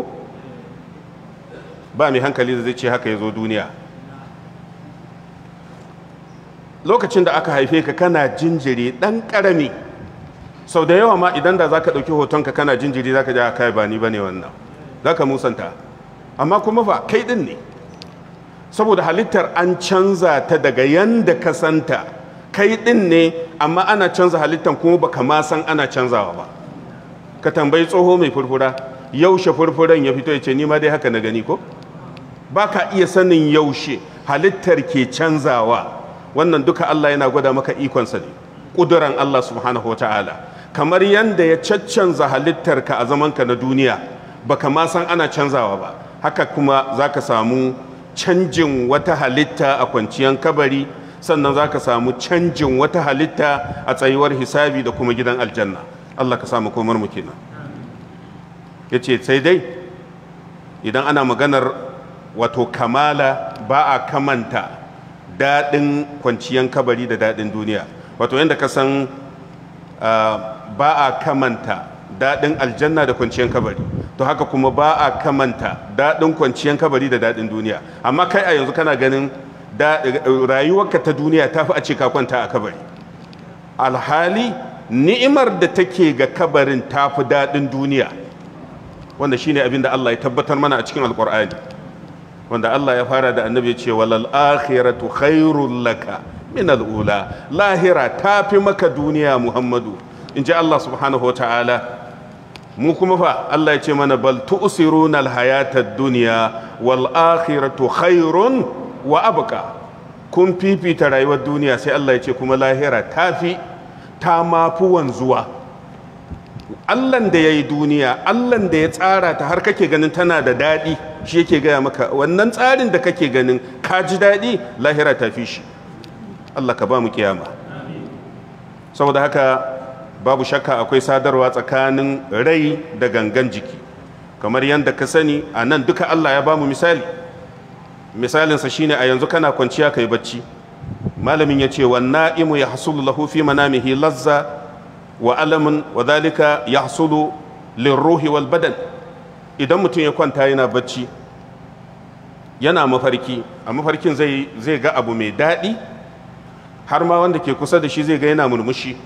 ba mai hankali da zai ce haka ya zo duniya lokacin da aka haife ka kana jinjiri ɗan ƙarami sau da yawa ma idan da za ka ɗauki hotonka kana jinjiri za ka ji kai ba ni ba ne wannan za ka musanta amma kuma fa kai ɗin ne saboda halittar an canza ta daga yanda ka santa kai ɗin ne amma ana canza halittar kuma baka ma san ana canzawa ba ka tambayi tsoho mai furfura yaushe furfuran ya fito ya ce ni ma dai haka na gani ko ba ka iya sanin yaushe halittar ke canzawa wannan duka Allah yana gwada maka ikonsa ne ƙuduran Allah subhanahu wa ta'ala kamar yadda ya caccanza halittarka a zamanka na duniya baka ma san ana canzawa ba haka kuma za ka samu canjin wata halitta a kwanciyar kabari sannan za ka samu canjin wata halitta a tsayuwar hisabi da kuma gidan aljanna Allah ka samu komar mu kenan ya ce sai dai idan ana maganar wato kamala ba a kamanta daɗin kwanciyar kabari da daɗin duniya wato yadda ka san ba a kamanta daɗin aljanna da kwanciyar kabari to haka kuma ba a kamanta daɗin kwanciyar kabari da daɗin duniya amma kai a yanzu kana ganin rayuwarka ta duniya ta fi a ce ka kwanta a kabari alhali ni'imar da take ga kabarin ta fi daɗin duniya wanda shine abin da Allah ya tabbatar mana a cikin alƙur'ani wanda Allah ya fara da annabi ya ce walal akhiratu khairul laka min al'ula lahira ta fi maka duniya muhammadu in ji Allah subhanahu wa ta'ala mu kuma fa Allah ya ce mana bal tu'siruna al-hayata ad-dunya wal akhiratu khairun wa abqa kun fifita rayuwar duniya sai Allah ya ce kuma lahira tafi ta mafi wanzuwa Allahn da ya yi duniya Allahn da ya tsara ta har kake ganin tana da daɗi shi yake gaya maka wannan tsarin da kake ganin ka ji daɗi lahira ta fi shi Allah ka ba mu kiyama saboda haka babu shakka akwai sadarwa tsakanin rai da gangan jiki kamar yadda ka sani a nan duka Allah ya ba mu misali misalinsa shine a yanzu kana kwanciya kai bacci malamin ya ce wa na'imu ya hasulu lahu fi manamihi lazza wa alamun wa zalika ya hasulu lirruhi wal badan idan mutum ya kwanta yana bacci yana mafarki a mafarkin zai ga abu mai daɗi har ma wanda ke kusa da shi zai ga yana murmushi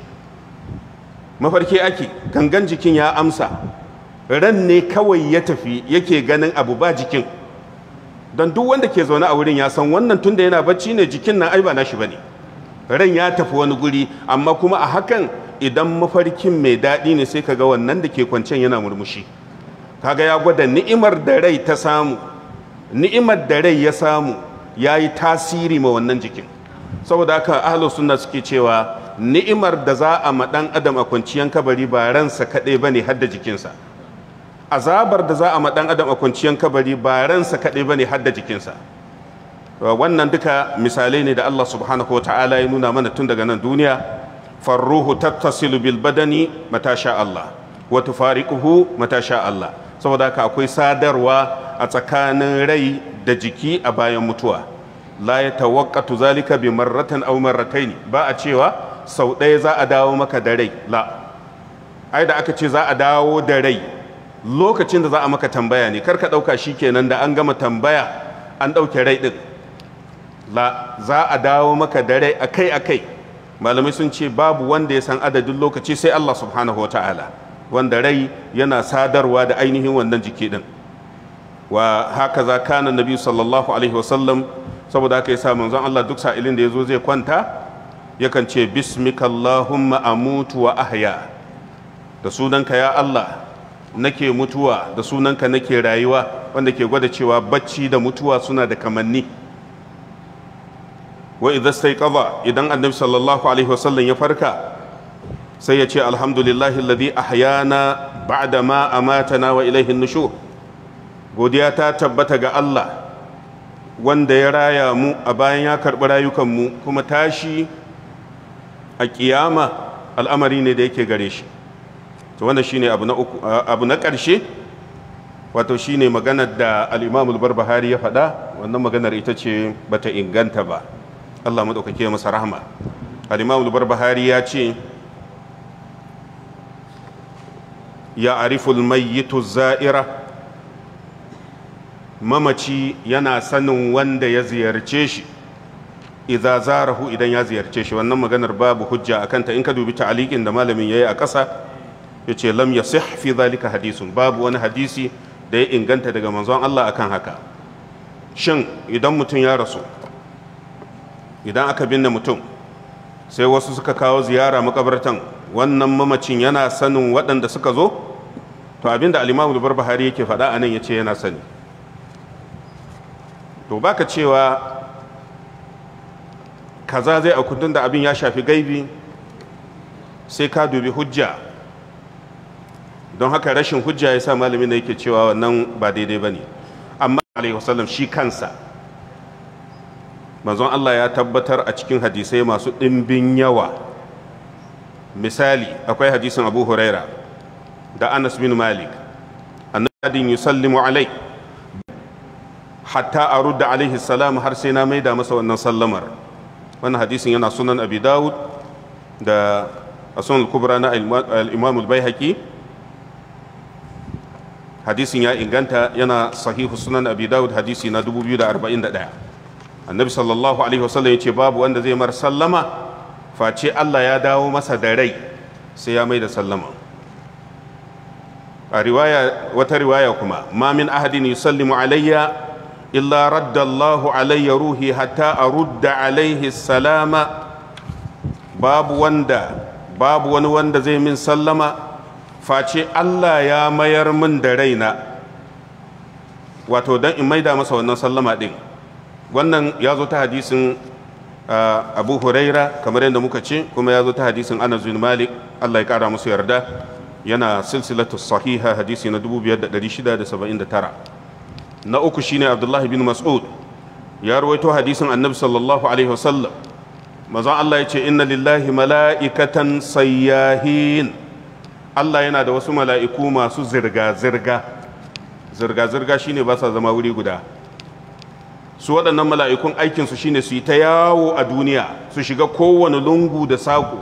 mafarki ake gangan jikin ya amsa ran ne kawai ya tafi yake ganin abu ba jikin don duk wanda ke zaune a wurin ya san wannan tunda yana bacci ne jikin nan ai ba nashi bane ran ya tafi wani guri amma kuma a hakan idan mafarkin mai daɗi ne sai kaga wannan da ke kwancen yana murmushi kaga ya gwada ni'imar da rai ta samu ni'imar da rai ya samu ya yi tasiri ma wannan jikin saboda haka ahlu sunna suke cewa ni'imar da za a ma ɗan adam a kwanciyan kabari ba ransa kaɗai ba ne hadda jikinsa azabar da za a ma ɗan adam a kwanciyan kabari ba ransa kaɗai ba ne hadda jikinsa wannan duka misalai ne da Allah subhanahu wa ta'ala ya nuna mana tun daga nan duniya farruhu tattasilu bil badani mata sha Allah wa tufariquhu mata sha Allah saboda haka akwai sadarwa a tsakanin rai da jiki a bayan mutuwa la ya tawaqqatu zalika bi marratan aw marrataini ba a cewa sau ɗaya za a dawo maka da rai la ai da aka ce za a dawo da rai lokacin da za a maka tambaya ne karka ɗauka shikenan da an gama tambaya an ɗauke rai ɗin la za a dawo maka da rai akai akai malamai sun ce babu wanda ya san adadin lokaci sai Allah subhanahu ta'ala wanda rai yana sadarwa da ainihin wannan jiki din wa haka za kana nabi sallallahu alaihi wasallam saboda haka yasa manzon Allah duk sa'ilin da yazo zai kwanta yakan ce bismika allahumma amutu wa ahya da sunanka ya Allah nake mutuwa da sunanka nake rayuwa wanda ke gwada cewa bacci da mutuwa suna da kamanni wa idan sai kaza idan annabi sallallahu alaihi wasallam ya farka sai ya ce alhamdulillahi alladhi ahyana ba'da ma amatana wa ilaihi nushur godiya ta tabbata ga Allah wanda ya raya mu a bayan ya karɓi rayukanmu kuma tashi a kiyama al'amari ne da yake gare shi to wannan shine abu na uku abu na ƙarshe wato shine maganar da al-Imam al-Barbahari ya faɗa wannan maganar ita ce bata inganta ba Allah maɗaukake masa rahama al-imam al-barbahari ya ce ya ariful mayyitu za'ira mamaci yana sanin wanda ya ziyarce shi idza zarahu idan ya ziyarce shi wannan maganar babu hujja akan ta in ka dubi ta'aliqin da malamin yayi a ƙasa yace lam yasih fi zalika hadisun babu wani hadisi da ya inganta daga manzon Allah akan haka shin idan mutum ya rasu idan aka binne mutum sai wasu suka kawo ziyara makabartan wannan mamacin yana sanin waɗanda suka zo to abinda alimamu da barbahari yake faɗa a nan ya ce yana sani to baka cewa kaza zai a kundin da abin ya shafi gaibi sai ka dubi hujja don haka rashin hujja ya sa malamin da yake cewa wannan ba daidai ba ne amma alaihi wasallam shi kansa manzon Allah ya tabbatar a cikin hadisai masu ɗimbin yawa misali akwai hadisin abu huraira da anas bin malik annadin yusallimu alai hatta a rudda alaihi salam har sai na maida masa wannan sallamar wannan hadisin yana sunan abi dawud da a sunan kubra na al-imam al-baihaqi hadisin ya inganta yana sahihu sunan abi dawud hadisi na 2041 annabi sallallahu alaihi wasallam ya ce babu wanda zai mar sallama face Allah ya dawo masa da rai sai ya mai da sallama a riwaya wata riwaya kuma ma min ahadin yusallimu alayya illa radda Allahu alayya ruhi hatta arudda alaihi salama babu wanda babu wani wanda zai min sallama face Allah ya mayar min da raina wato dan in maida masa wannan sallama din wannan ya zo ta hadisin abu huraira kamar yadda muka ce kuma ya zo ta hadisin anas bin malik allah ya kara musu yarda yana silsilatu sahiha hadisi na 5679 na uku shine abdullahi bin mas'ud ya rawaito hadisin annabi sallallahu alaihi wasallam mazan allah ya ce inna lillahi mala'ikatan sayyahin allah yana da wasu mala'iku masu zirga-zirga zirga-zirga shine ba sa zama wuri guda su waɗannan mala'ikun aikinsu shine su yi ta yawo a duniya su shiga kowane lungu da saƙo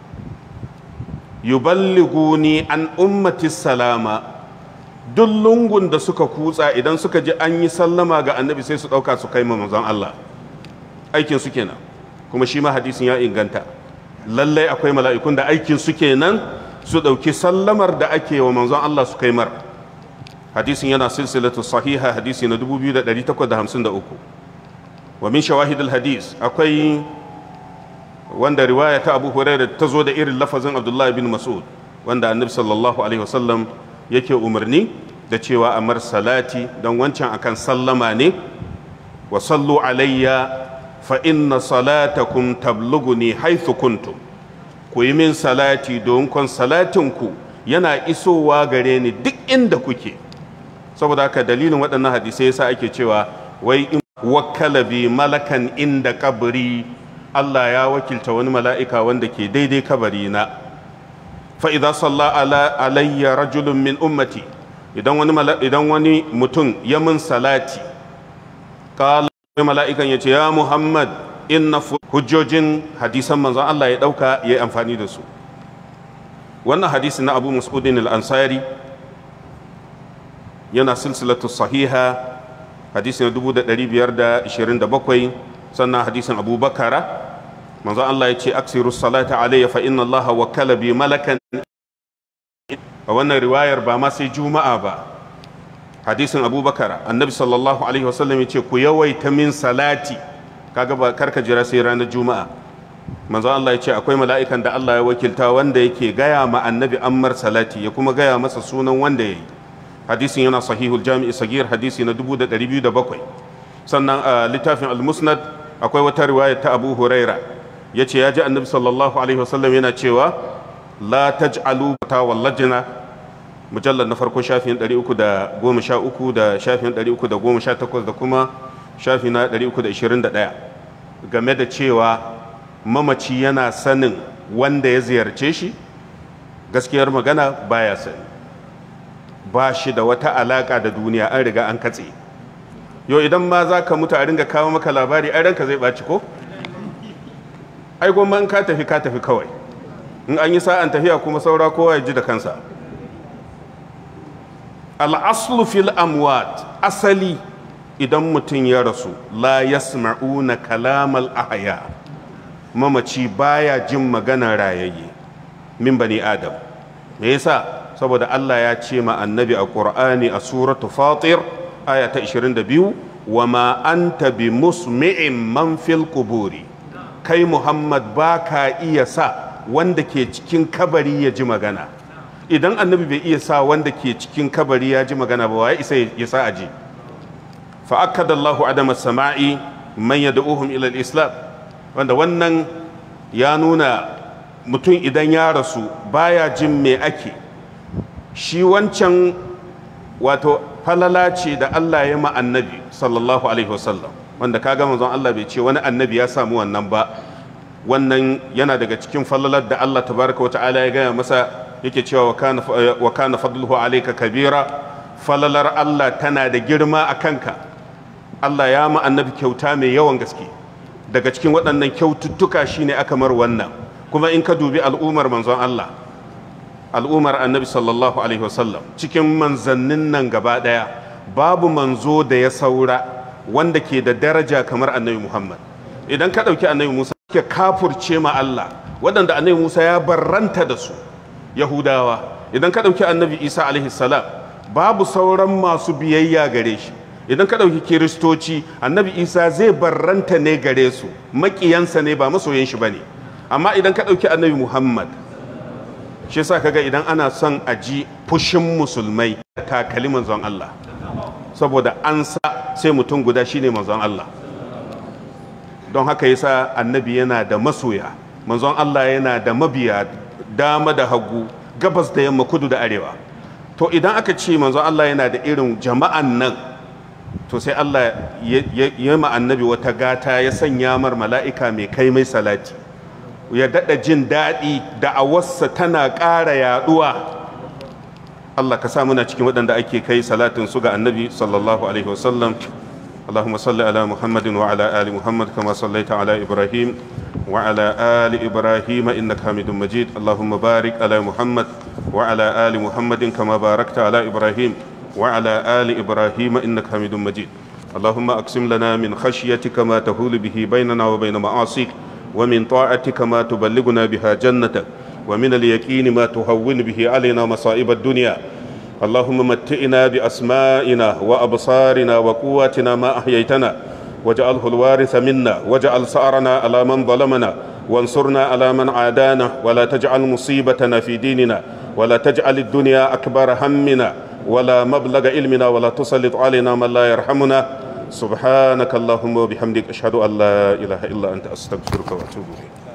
yuballiguni an ummati salama duk lungun da suka kutsa idan suka ji an yi sallama ga annabi sai su ɗauka su kai manzon Allah aikin su kenan kuma shi ma hadisin ya inganta lallai akwai mala'ikun da aikin su kenan su ɗauki sallamar da ake wa manzon Allah su kai mar hadisin yana silsilatu sahiha hadisi na 2853 wa min shawahidul hadis akwai wanda riwaya ta abu huraira ta zo da irin lafazin abdullahi bin mas'ud wanda annabi sallallahu alaihi wasallam yake umarni da cewa amar salati don wancan akan sallama ne wa sallu alayya fa inna salatakum tabluguni haythu kuntum ku yi min salati don kon salatinku yana isowa gare ni duk inda kuke saboda haka dalilin waɗannan hadisai yasa ake cewa wai in wakkala bi malakan inda kabari Allah ya wakilta wani mala'ika wanda ke daidai kabari na fa idza salla ala alayya rajulun min ummati idan wani idan wani mutum ya min salati qala mala'ikan yace ya Muhammad inna hujjojin hadisan manzon Allah ya dauka ya amfani da su wannan hadisi na Abu Mas'udin al-Ansari yana silsilatu sahiha hadisi na 1527 sannan hadisin Abu Bakara manzon Allah ya ce aksiru salata alayya fa inna Allah wakala bi malakan a wannan riwayar ba ma sai juma'a ba hadisin Abu Bakara annabi sallallahu alaihi wasallam ya ce ku yawaita min salati kaga ba karka jira sai ranar juma'a manzon Allah ya ce akwai mala'ikan da Allah ya wakilta wanda yake gaya ma annabi ammar salati ya kuma gaya masa sunan wanda ya yi hadisin yana sahihul jami'i sagir hadisi na 2207 sannan a littafin al-musnad akwai wata riwaya ta abu huraira ya ce ya ji annabi sallallahu alaihi wasallam yana cewa la taj'alu ta wallajina mujallar na farko shafin 313 da shafin 318 da kuma shafi na 321 game da cewa mamaci yana sanin wanda ya ziyarce shi gaskiyar magana baya sani ba shi da wata alaka da duniya an riga an katse yau idan ma za ka mutu a ringa kawo maka labari ai ranka zai ɓaci ko ai goma in ka tafi ka tafi kawai in an yi sa'an tafiya kuma saura kowa ya ji da kansa al'aslu fil amwat asali idan mutum ya rasu la yasma'una kalamal ahya mamaci baya jin magana rayayye min bani adam me yasa saboda Allah ya ce ma annabi a Qur'ani a suratu Fatir aya ta 22 wa ma anta bi musmi'in man fil quburi kai Muhammad baka iya sa wanda ke cikin kabari ya ji magana idan annabi bai iya sa wanda ke cikin kabari ya ji magana ba wai isa ya sa aji fa akkada Allahu adama sama'i man yad'uhum ila al-islam wanda wannan ya nuna mutum idan ya rasu baya jin me ake shi wancan wato falala ce da Allah ya ma annabi sallallahu alaihi wasallam wanda kaga manzon Allah bai ce wani annabi ya samu wannan ba wannan yana daga cikin falalar da Allah tabaraka wata'ala ya gaya masa yake cewa wa kana fadluhu alayka kabira falalar Allah tana da girma a kanka Allah ya ma annabi kyauta mai yawan gaske daga cikin waɗannan kyaututtuka shine aka mar wannan kuma in ka dubi al'ummar manzon Allah al'ummar annabi sallallahu alaihi wasallam cikin manzannin nan gaba ɗaya babu manzo da ya saura wanda ke da daraja kamar annabi muhammad idan ka ɗauki annabi musa ke kafurce ma allah waɗanda annabi musa ya barranta da su yahudawa idan ka ɗauki annabi isa alaihi salam babu sauran masu biyayya gare shi idan ka ɗauki kiristoci annabi isa zai barranta ne gare su maƙiyansa ne ba masoyan shi ba ne amma idan ka ɗauki annabi muhammad shi sa kaga idan ana son a ji fushin musulmai takali manzon Allah saboda an sa sai mutum guda shine manzon Allah don haka yasa annabi yana da masoya manzon Allah yana da mabiya dama da hagu gabas da yamma kudu da arewa to idan aka ce manzon Allah yana da irin jama'an nan to sai Allah ya ma annabi wata gata ya sanya mar mala'ika mai kai mai salati ya daɗa jin daɗi da awarsa tana ƙara yaɗuwa Allah ka sa muna cikin waɗanda ake kai salatin su ga annabi sallallahu alaihi wasallam اللهم صل على محمد وعلى آل محمد كما صليت على إبراهيم وعلى آل إبراهيم إنك حميد مجيد اللهم بارك على محمد وعلى آل محمد كما باركت على إبراهيم وعلى آل إبراهيم إنك حميد مجيد اللهم أقسم لنا من خشيتك ما تهول به بيننا وبين معاصيك ومن طاعتك ما تبلغنا بها جنتك ومن اليقين ما تهون به علينا مصائب الدنيا اللهم متئنا بأسمائنا وأبصارنا وقواتنا ما أحييتنا واجعله الوارث منا واجعل سعرنا على من ظلمنا وانصرنا على من عادانا ولا تجعل مصيبتنا في ديننا ولا تجعل الدنيا أكبر همنا ولا مبلغ علمنا ولا تسلط علينا من لا يرحمنا سبحانك اللهم وبحمدك أشهد أن لا إله إلا أنت أستغفرك وأتوب إليك